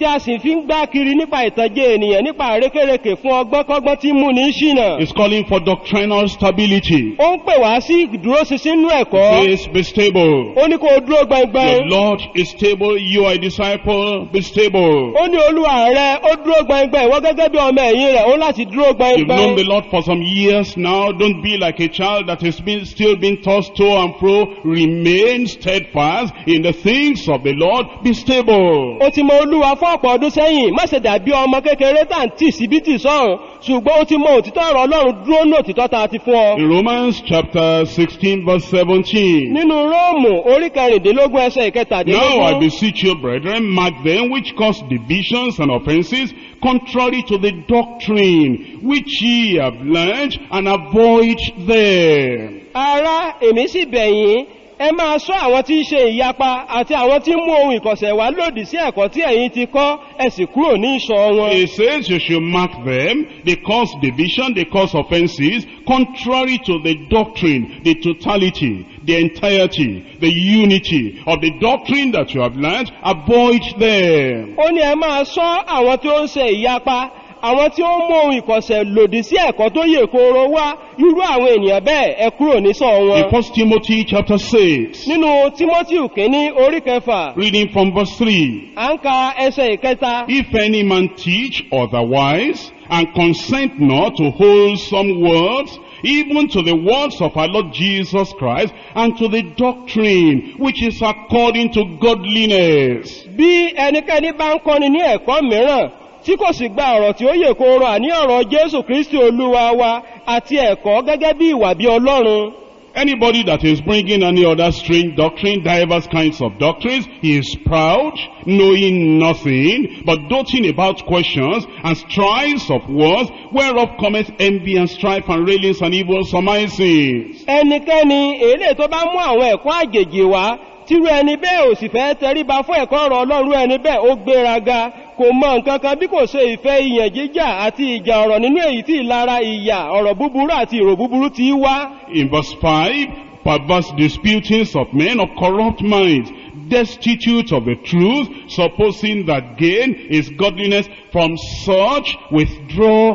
tí a sì fi ń gbá kiri nípa ìtànjẹ ènìyàn nípa àrékèrèkè fún ọgbọ́nkọ́gbọ́n tí ń mú ní ṣìnà. It's calling for doctrinal stability. ó ń pè wá sí ìdúróṣinṣin nínú ẹ̀kọ́. Please be stable. ó ní kó o dúró Your gbọngbọn. Lord is stable. You are a disciple. Be stable. ó ní olúwa rẹ ó dúró gbọngbọn ìwọ gẹ́gẹ́ bí ọmọ ẹ̀yìn rẹ̀ ó láti dúró You've known the gbọngbọn. Lord for some years now. Don't be like a child that is being, still being tossed to and fro. Remain steadfast in the things of the Lord. Be stable. ó ti mọ olúwa fún ọ̀pọ̀ ọdún sẹ́yìn má ṣe dàbí ọmọ kékeré tá à ń tì síbí tì sọ́run ṣùgbọ́n ó ti mọ òtítọ́ ọ̀rọ̀ ọlọ́run dúró ní òtítọ́ tá a ti fún ọ. In Romans chapter 16 verse 17. nínú róòmù orí kẹrìndínlógún ẹsẹ̀ Now I ìkẹtàdínlógún beseech you, brethren, mark them which cause divisions and offenses, contrary to the doctrine which ye have learned, and avoid them. ara èmi sì bẹ̀yìn ẹ máa sọ àwọn tí ń ṣe ìyapa àti àwọn tí ń mú ohun ìkọ̀sẹ̀ wá lòdì sí ẹ̀kọ́ tí ẹ̀yin ti kọ́ ẹ sì kúrò ní ìṣọ́ wọn. It says you should mark them, they cause division, they cause offenses, contrary to the doctrine, the totality, the entirety, the unity of the doctrine that you have learned, avoid them. ó ní ẹ máa sọ àwọn tí ó ń ṣe ìyapa àwọn tí ó ń mú ohun ìkọ̀sẹ̀ lòdì sí ẹ̀kọ́ tó yè kooro wá irú àwọn ènìyàn bẹ́ẹ̀ ẹ kúrò ní sọ In wọn. 1 Timothy chapter 6, nínú timothy kínní orí kẹfà reading from verse 3. à ń ka ẹsẹ̀ ìkẹta If any man teach otherwise, and consent not to wholesome words, even to the words of our Lord Jesus Christ, and to the doctrine which is according to godliness. bí ẹnikẹ́ni bá ń kọ́ni ní ẹ̀kọ́ mìíràn tí kò sì gba ọ̀rọ̀ tí ó yè kooro àní ọ̀rọ̀ jésù kristi olúwa wa àti ẹ̀kọ́ gẹ́gẹ́ bí ìwà bí ọlọ́run. Anybody that is bringing any other strange doctrine, diverse kinds of doctrines, he is proud, knowing nothing, but doting about questions and strifes of words, whereof cometh envy and strife and railings and evil surmisings. ẹnikẹ́ni èlé tó bá mú àwọn ẹ̀kọ́ àjèjì wá tírú ẹni bẹ́ẹ̀ ò sì fẹ́ tẹríba fún ẹ̀kọ́ ọ̀rọ̀ ọlọ́run ẹni bẹ́ẹ̀ ó gbéraga kò mọ nǹkan kan bí kò ṣe ìfẹ́ ìyàn jíjà àti ìjà ọ̀rọ̀ nínú èyí tí ìlara ìyà ọ̀rọ̀ búburú àti ìrò búburú ti wá. In verse 5, perverse disputings of men of corrupt minds, destitute of the truth, supposing that gain is godliness, from such withdraw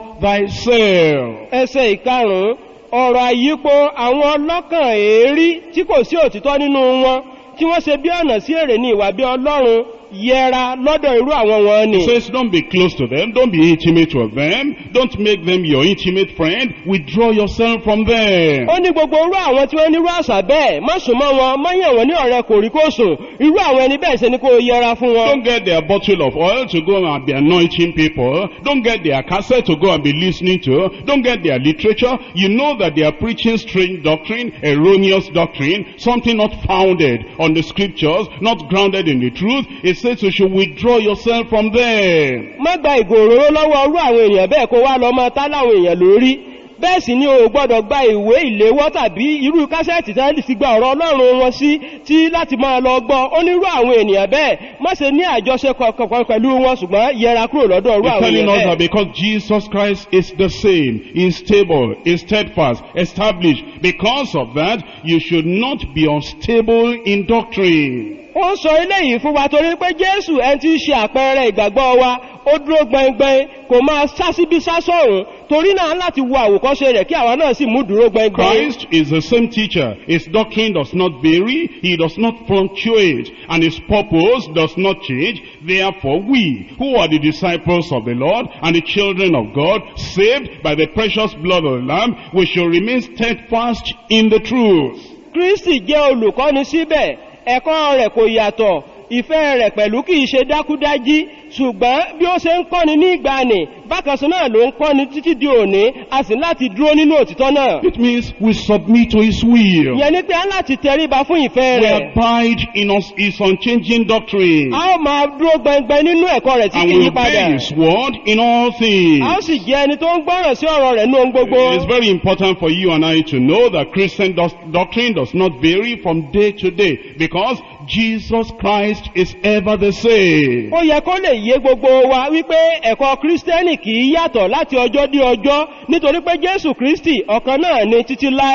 thyself. ẹsẹ̀ ìkarùn-ún ọ̀rọ̀ àyípo àwọn ọlọ́kàn èérí tí kò sí òtítọ́ nínú wọn tí wọ́n ṣe bí ọ̀nà sí èrè ní ìwà bí ọlọ́run yẹra lọ́dọ̀ irú àwọn wọn ni. It says don't be close to them, don't be intimate with them, don't make them your intimate friend, withdraw yourself from them. ó ní gbogbo irú àwọn tí wọ́n nírú àṣà bẹ́ẹ̀ má sùn mọ́ wọn má yàn wọ́n ní ọ̀rẹ́ kòríkòsùn irú àwọn ẹni bẹ́ẹ̀ ṣe ni kó o yẹra fún wọn. Don't get their bottle of oil to go and be anointing people. Don't get their cassette to go and be listening to. Don't get their literature. You know that they are preaching strange doctrine, erroneous doctrine, something not founded on the scriptures, not grounded in the truth. It says you should withdraw yourself from them. má gba ìgò òróró lọ́wọ́ irú àwọn èèyàn bẹ́ẹ̀ kó wá lọ mọ́ tá láwọn èèyàn lórí bẹ́ẹ̀ sì ni o ò gbọ́dọ̀ gba ìwé ìléwọ́ tàbí irú kásẹ̀tì tẹ́lẹ̀ ti gba ọ̀rọ̀ ọlọ́run wọn sí tí láti máa lọ gbọ́ ó ní irú àwọn ènìyàn bẹ́ẹ̀ má ṣe ní àjọṣe kankan pẹ̀lú wọn ṣùgbọ́n yẹra kúrò lọ́dọ̀ irú He's àwọn telling us èèyàn that bẹ́ẹ̀. because Jesus Christ is the same, is stable, is steadfast, established. Because of that, you should not be unstable in doctrine. ó ń sọ eléyìí fún wa torí pé jésù ẹni tí ń ṣe àpẹẹrẹ ìgbàgbọ́ wa ó dúró gbẹngbẹng kò máa sá síbi sá sọ̀rùn torí náà láti wo àwòkọ́ṣe rẹ̀ kí àwa náà sì mú dúró gbẹngbẹng. Christ is the same teacher. His doctrine does not vary. He does not fluctuate. And his purpose does not change. Therefore, we, who are the disciples of the Lord and the children of God, saved by the precious blood of the Lamb, we shall remain steadfast in the truth. kristi jẹ́ olùkọ́ni síbẹ̀ ẹ̀kọ́ rẹ̀ kò yàtọ̀ ìfẹ́ rẹ̀ pẹ̀lú kìí ṣe dákúdájí ṣùgbọ́n bí ó ṣe ń kọ́ni ní ìgbàanì bákan sí náà ló ń kọ́ni títí di òní a sì láti dúró nínú òtítọ́ náà It means we submit to his will. ìyẹn ni pé a láti tẹríba fún ìfẹ́ We rẹ̀ abide in us, his unchanging doctrine. a ó máa dúró gbẹngbẹ nínú ẹ̀kọ́ rẹ̀ tí And kìí we yí padà obey his word in all things. a ó sì jẹ́ ẹni tó ń gbọ́ràn sí ọ̀rọ̀ rẹ̀ ní ohun gbogbo It is very important for you and I to know that Christian doc- doctrine does not vary from day to day because Jesus Christ is ever the same. ó yẹ kó lè yé gbogbo wa wípé ẹ̀kọ́ kírísítẹ́nì kì í yàtọ̀ láti ọjọ́ dé ọjọ́ nítorí pé jésù kristi ọ̀kan náà ni títí láé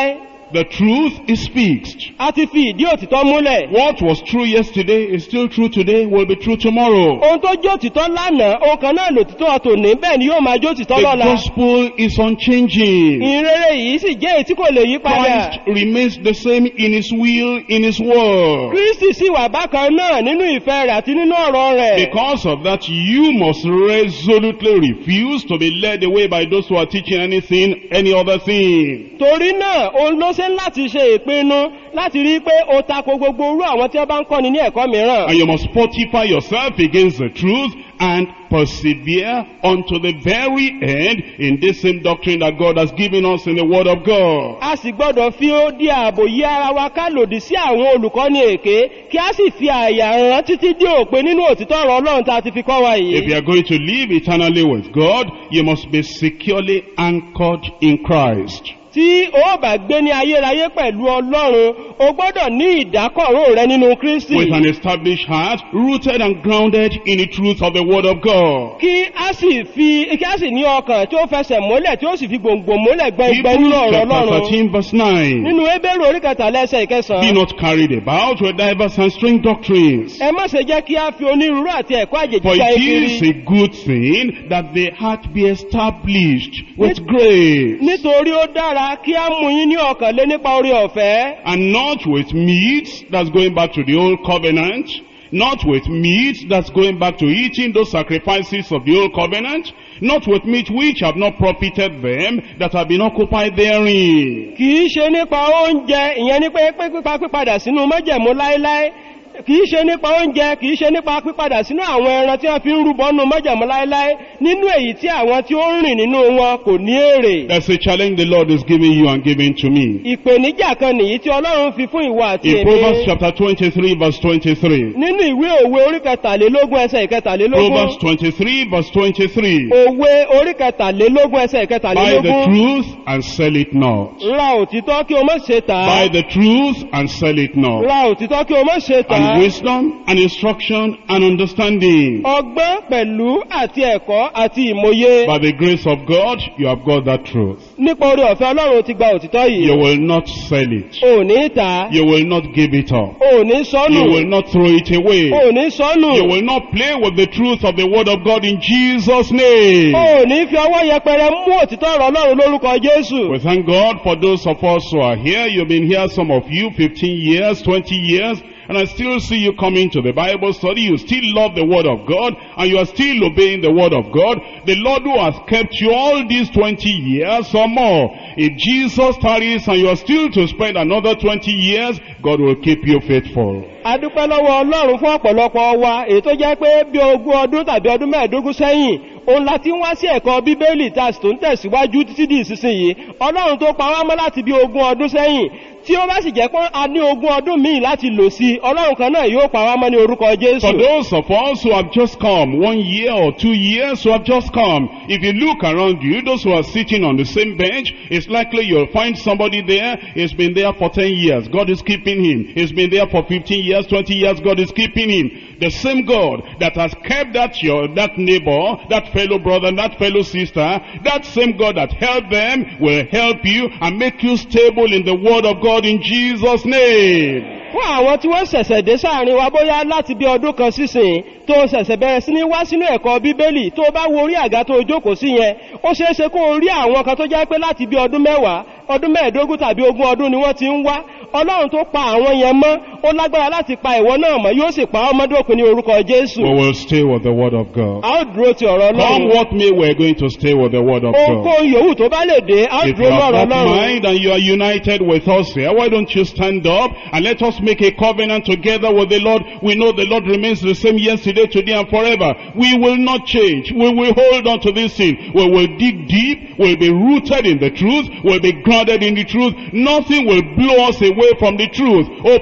The truth is fixed. a ti fi ìdí òtítọ́ múlẹ̀ What was true yesterday is still true today, will be true tomorrow. ohun tó jẹ́ òtítọ́ lánàá ohun kan náà lòtítọ́ tòní bẹ́ẹ̀ ni yóò máa jẹ́ òtítọ́ The lọ́la gospel is unchanging. ìrere yìí sì jẹ́ èyí tí kò lè yí padà Christ remains the same in his will, in his word. kristi sì wà bákan náà nínú ìfẹ́ rẹ̀ àti nínú ọ̀rọ̀ rẹ̀ Because of that, you must resolutely refuse to be led away by those who are teaching anything, any other thing. torí náà òun ló ṣe ń láti ṣe ìpinnu láti rí i pé ó tako gbogbo orú àwọn tí wọ́n bá ń kọ́ni ní ẹ̀kọ́ mìíràn And you must fortify yourself against the truth and persevere unto the very end in this same doctrine that God has given us in the Word of God. a sì gbọ́dọ̀ fi ó di ààbò yí ara wa ká lòdì sí àwọn olùkọ́ni èké kí a sì fi àyà rán títí dé òpin nínú òtítọ́ ọ̀rọ̀ ọlọ́run tá a ti fi kọ́ wa If you yìí are going to live eternally with God, you must be securely anchored in Christ. tí o bá gbé ní ayérayé pẹ̀lú ọlọ́run o gbọ́dọ̀ ní ìdákọ̀ró rẹ nínú kristi With an established heart, rooted and grounded in the truth of the Word of God. kí a sì fi kí a sì ní ọkàn tí ó fẹsẹ̀ mọ́lẹ̀ tí ó sì fi gbòǹgbò mọ́lẹ̀ gbẹngbẹ́ nínú Hebrews ọ̀rọ̀ chapter ọlọ́run 13 verse 9. nínú ebéèrè orí kẹtàlá ẹsẹ̀ Be ìkẹsàn-án not carried about with diverse and strange doctrines. ẹ má ṣe jẹ́ kí a fi onírúurú àti ẹ̀kọ́ àjèjì For gba it ekiri is a good thing that the heart be established with grace, nítorí ó dára kí a mú yín ní ọkàn lé nípa orí ọ̀fẹ́ and not with meat that's going back to the old covenant, not with meat that's going back to eating those sacrifices of the old covenant, not with meat which have not profited them that have been occupied therein. kì í ṣe nípa oúnjẹ ìyẹn ní pé pé pípa pípadà sínú májẹ̀mú láéláé kì í ṣe nípa oúnjẹ kì í ṣe nípa pípadà sínú àwọn ẹran tí wọ́n fi ń rúbọ nínú májẹ̀mú láéláé nínú èyí tí àwọn tí ó ń rìn nínú wọn kò ní èrè That's a challenge the Lord is giving you and giving to me. ìpèníjà kan nìyí tí ọlọ́run fi fún ìwà àti In Proverbs èmi chapter 23 verse 23. nínú ìwé òwe orí kẹtàlélógún ẹsẹ̀ ìkẹtàlélógún Proverbs 23 verse 23. òwe orí kẹtàlélógún ẹsẹ̀ Buy the ìkẹtàlélógún truth and sell it not. ra òtítọ́ kí o má ṣe tà á Buy the truth and sell it not. ra òtítọ́ kí o má ṣe tà á And wisdom and instruction and understanding. ọgbọ́n pẹ̀lú àti ẹ̀kọ́ àti ìmòye By the grace of God, you have got that truth. nípa orí ọ̀fẹ́ ọlọ́run ti gba òtítọ́ You yìí will not sell it. ò ní tà á You will not give it up. ò ní sọ́nù You will not throw it away. ò ní sọ́nù You will not play with the truth of the word of God in Jesus' name. ò ní fi ọwọ́ yẹpẹrẹ mú òtítọ́ ọ̀rọ̀ ọlọ́run lórúkọ jésù We thank God for those of us who are here. You've been here, some of you, 15 years, 20 years, and I still see you coming to the Bible study. You still love the Word of God, and you are still obeying the Word of God. The Lord who has kept you all these 20 years or more. If Jesus tarries and you are still to spend another 20 years, God will keep you faithful. adúpẹ́ lọ́wọ́ ọlọ́run fún ọ̀pọ̀lọpọ̀ wa èyí tó jẹ́ pé bí ogún ọdún tàbí ọdún mẹ́ẹ̀ẹ́dógún sẹ́yìn òun la ti ń wá sí ẹ̀kọ́ bíbélì tá a sì tó ń tẹ̀síwájú títí di ìsinsìnyí ọlọ́run tó pa wá mọ́ láti bí ogún ọdún sẹ́yìn tí ó bá sì jẹ́ pé a ní ogún ọdún míì láti lò sí ọlọ́run kan náà yóò pa wá mọ́ ní orúkọ For jésù those of us who have just come, one year or two years who have just come, if you look around you, those who are sitting on the same bench, it's likely you'll find somebody there, he's been there for 10 years, God is keeping him. He's been there for 15 years, 20 years, God is keeping him. The same God that has kept that your, that neighbor, that fellow brother, that fellow sister, that same God that helped them will help you and make you stable in the word of God in Jesus' name. fún àwọn tí wọ́n ṣẹ̀ṣẹ̀ dé sáàrin wa bóyá láti bí ọdún kan sísìn tó ṣẹ̀ṣẹ̀ bẹ̀rẹ̀ sí ní wá sínú ẹ̀kọ́ bíbélì tó bá wo orí àga tó jókòó sí yẹn ó ṣeé ṣe kó o rí àwọn kan tó jẹ́ pé láti bí ọdún mẹ́wàá ọdún mẹ́ẹ̀ẹ́dógún tàbí ogún ọdún ni wọ́n ti ń wá ọlọ́run tó pa àwọn yẹn mọ́ ó lágbára láti pa ìwọ náà mọ́ yóò sì pa ọmọdé òkun ní orúkọ jésù We will stay with the word of God. a ó dúró ti ọ̀rọ̀ Come ọlọ́run what may, we're going to stay with the word of God. ohunkóhun yòówù tó bá lè dé a ó If you dúró have lọ́rọ̀ not ọlọ́run mind and you are united with us here, why don't you stand up and let us make a covenant together with the Lord? We know the Lord remains the same yesterday, today and forever. We will not change. We will hold on to this thing. We will dig deep. We'll be rooted in the truth. We'll be grounded in the truth. Nothing will blow us away from the truth. Open your mouth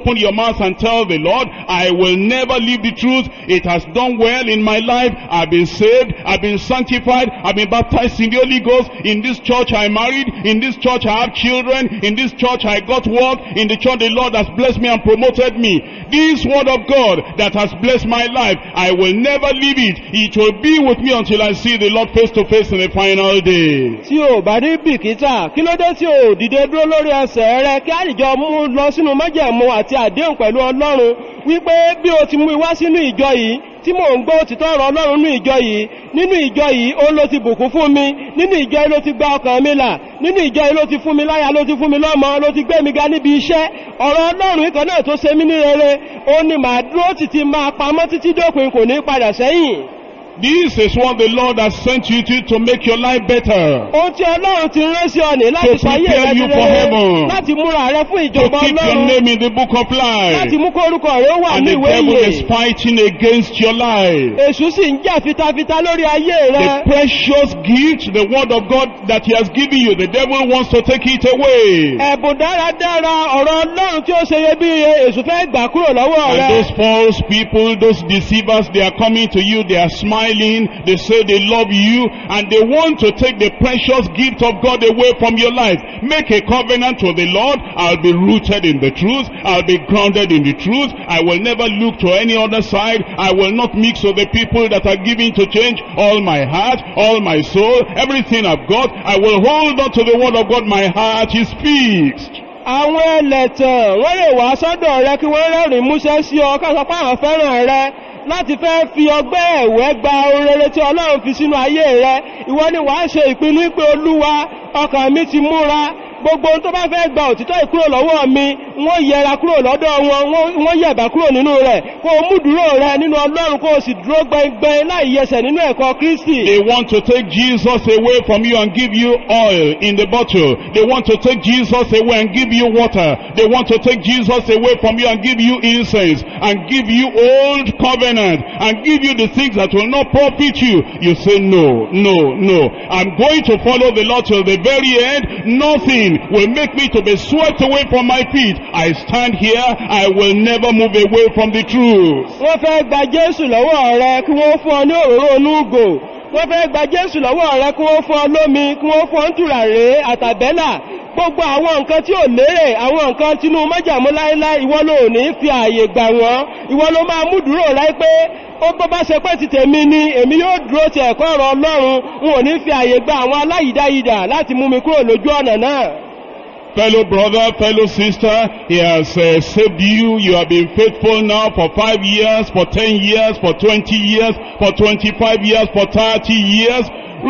mouth and tell the Lord, I will never leave the truth. It has done well in my life. I've been saved. I've been sanctified. I've been baptized in the Holy Ghost. In this church I married. In this church I have children. In this church I got work. In the church the Lord has blessed me and promoted me. This word of God that has blessed my life, I will never leave it. It will be with me until I see the Lord face to face in the final day. tí o bá ní bìkítà kí ló dé tí o dìde dúró lórí ẹsẹ̀ rẹ kí àlìjọ mú lọ sínú májẹ̀mú àti àdéhùn pẹ̀lú ọlọ́run wípé bí o ti mú wá sínú ìjọ yìí tí mò ń gbọ́ òtítọ́ ọ̀rọ̀ ọlọ́run nínú ìjọ yìí nínú ìjọ yìí ó ló ti bùkún fún mi nínú ìjọ yìí ló ti gba ọkàn mi là nínú ìjọ yìí ló ti fún mi láyà ló ti fún mi lọ́mọ ló ti gbé mi ga níbi iṣẹ́ ọ̀rọ̀ ọlọ́run ikọ̀ náà tó ṣe mí ní rere ó ní màá dúró títí máa pamọ́ títí dópin kò ní padà sẹ́yìn This is what the Lord has sent you to to make your life better. ohun tí ọlọ́run ti rán sí ọ ní láti To fàyè prepare rẹ you ti for rere heaven. láti múra rẹ fún To ìjọba keep your ọlọ́run name in the book of láti life. mú kó orúkọ rẹ ó wà And ní the ìwé devil ìyè is fighting against your life. èṣù sì ń jà fitafita lórí ayé The rẹ precious gift, the word of God that he has given you, the devil wants to take it away. ẹ̀bùn dáradára ọ̀rọ̀ ọlọ́run tí ó ṣe iyebíye èṣù fẹ́ gbà kúrò lọ́wọ́ And rẹ those false people, those deceivers, they are coming to you, they are smiling, they say they love you, and they want to take the precious gift of God away from your life. Make a covenant to the Lord, I'll be rooted in the truth, I'll be grounded in the truth, I will never look to any other side, I will not mix with the people that are giving to change all my heart, all my soul, everything I've got, I will hold on to the word of God, my heart is fixed. àwọn ẹlẹ́tàn wọ́n lè wá sọ́dọ̀ rẹ kí wọ́n rẹ́rìn músẹ́ sí ọ káṣọ pé àwọn fẹ́ràn rẹ láti fẹ́ fi ọgbẹ́ ẹ̀wẹ́ gba ohun rere tí ọlọ́run fi sínú ayé rẹ ìwọ ni wàá ṣe ìpinnu pé olúwa ọkàn mi ti múra gbogbo ohun tó bá fẹ́ gba òtítọ́ ìkúrò lọ́wọ́ mi wọ́n yẹra kúrò lọ́dọ̀ wọn wọ́n- wọ́n yẹ̀bà kúrò nínú rẹ̀ kó o mú dúró rẹ nínú ọlọ́run kó o sì dúró gbẹngbẹng láì yẹsẹ̀ nínú ẹ̀kọ́ kristi They want to take Jesus away from you and give you oil in the bottle. They want to take Jesus away and give you water. They want to take Jesus away from you and give you incense and give you old covenant and give you the things that will not profit you. You say, no, no, no. I'm going to follow the Lord till the very end. Nothing will make me to be swept away from my feet. I stand here. I will never move away from the truth. wọ́n fẹ́ gba jésù lọ́wọ́ rẹ kí wọ́n fún ọ ní òróró onúgò wọ́n fẹ́ gba jésù lọ́wọ́ rẹ kí wọ́n fún ọ lómi kí wọ́n fún ọ ń tùràrí àtàbẹ́là gbogbo àwọn nǹkan tí ò lérè àwọn nǹkan tinú májàmú láéláé ìwọ ló ní fi ààyè gbà wọ́n ìwọ ló máa mú dúró láì pé ó bọ́ bá ṣe pé ti tèmi ni èmi yóò dúró ti ẹ̀kọ́ ọ̀rọ̀ ọlọ́run n ò ní fi ààyè gba àwọn aláyìdáyìdà láti mú mi kúrò lójú ọ̀nà náà Fellow brother, fellow sister, He has uh, saved you. You have been faithful now for five years, for ten years, for twenty years, for twenty-five years, for thirty years.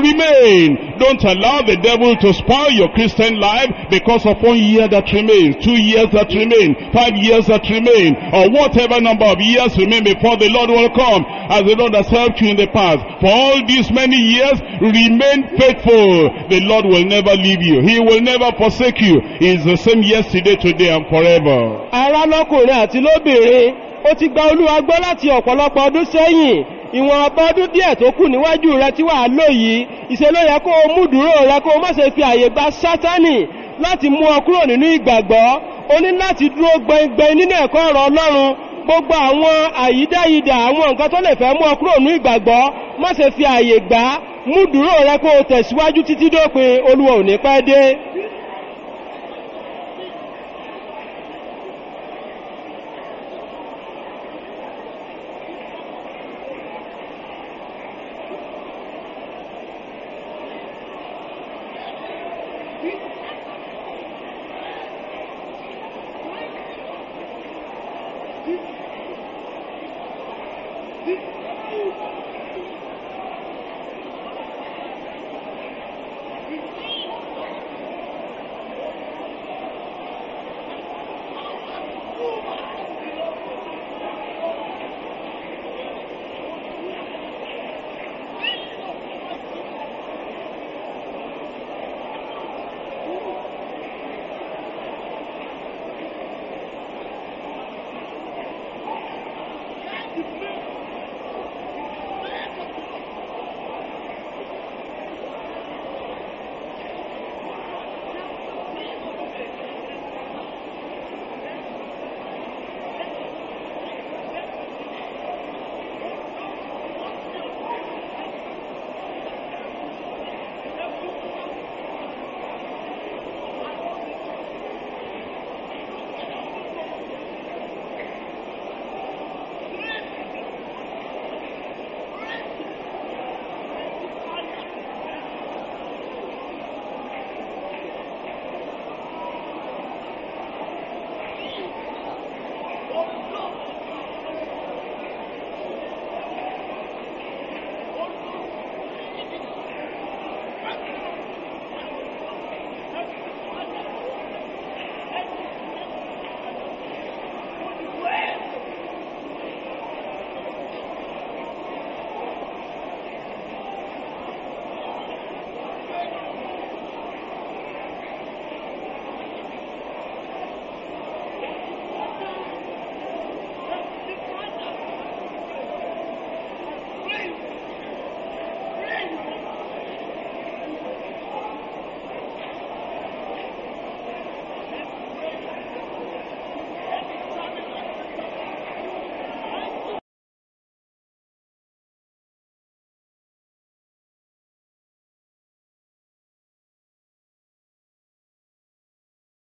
Remain. Don't allow the devil to spoil your Christian life because of one year that remains, two years that remain, five years that remain, or whatever number of years remain before the Lord will come. As the Lord has helped you in the past. For all these many years, remain faithful. The Lord will never leave you. He will never forsake you. He is the same yesterday, today, and forever. ará lọ́kùnrin àti lóbìnrin ó ti gba olúwa gbọ́ láti ọ̀pọ̀lọpọ̀ ọdún sẹ́yìn ìwọ̀n ọba ọdún díẹ̀ tó kù níwájú rẹ tí wàá lò yìí ìṣe ló yẹ kó o mú dúró rẹ kó o má ṣe fi àyè gba sátánì láti mú ọ kúrò nínú ìgbàgbọ́ o ní láti dúró gbẹngbẹng nínú ẹ̀kọ́ ọ̀rọ̀ ọlọ́run gbogbo àwọn àyídáyidà àwọn nǹkan tó lè fẹ́ mú ọ kúrò nínú ìgbàgbọ́ má ṣe fi àyè gbà á mú dúró rẹ kó o tẹ̀síwájú títí dópin olúwa ò ní pẹ́ dé.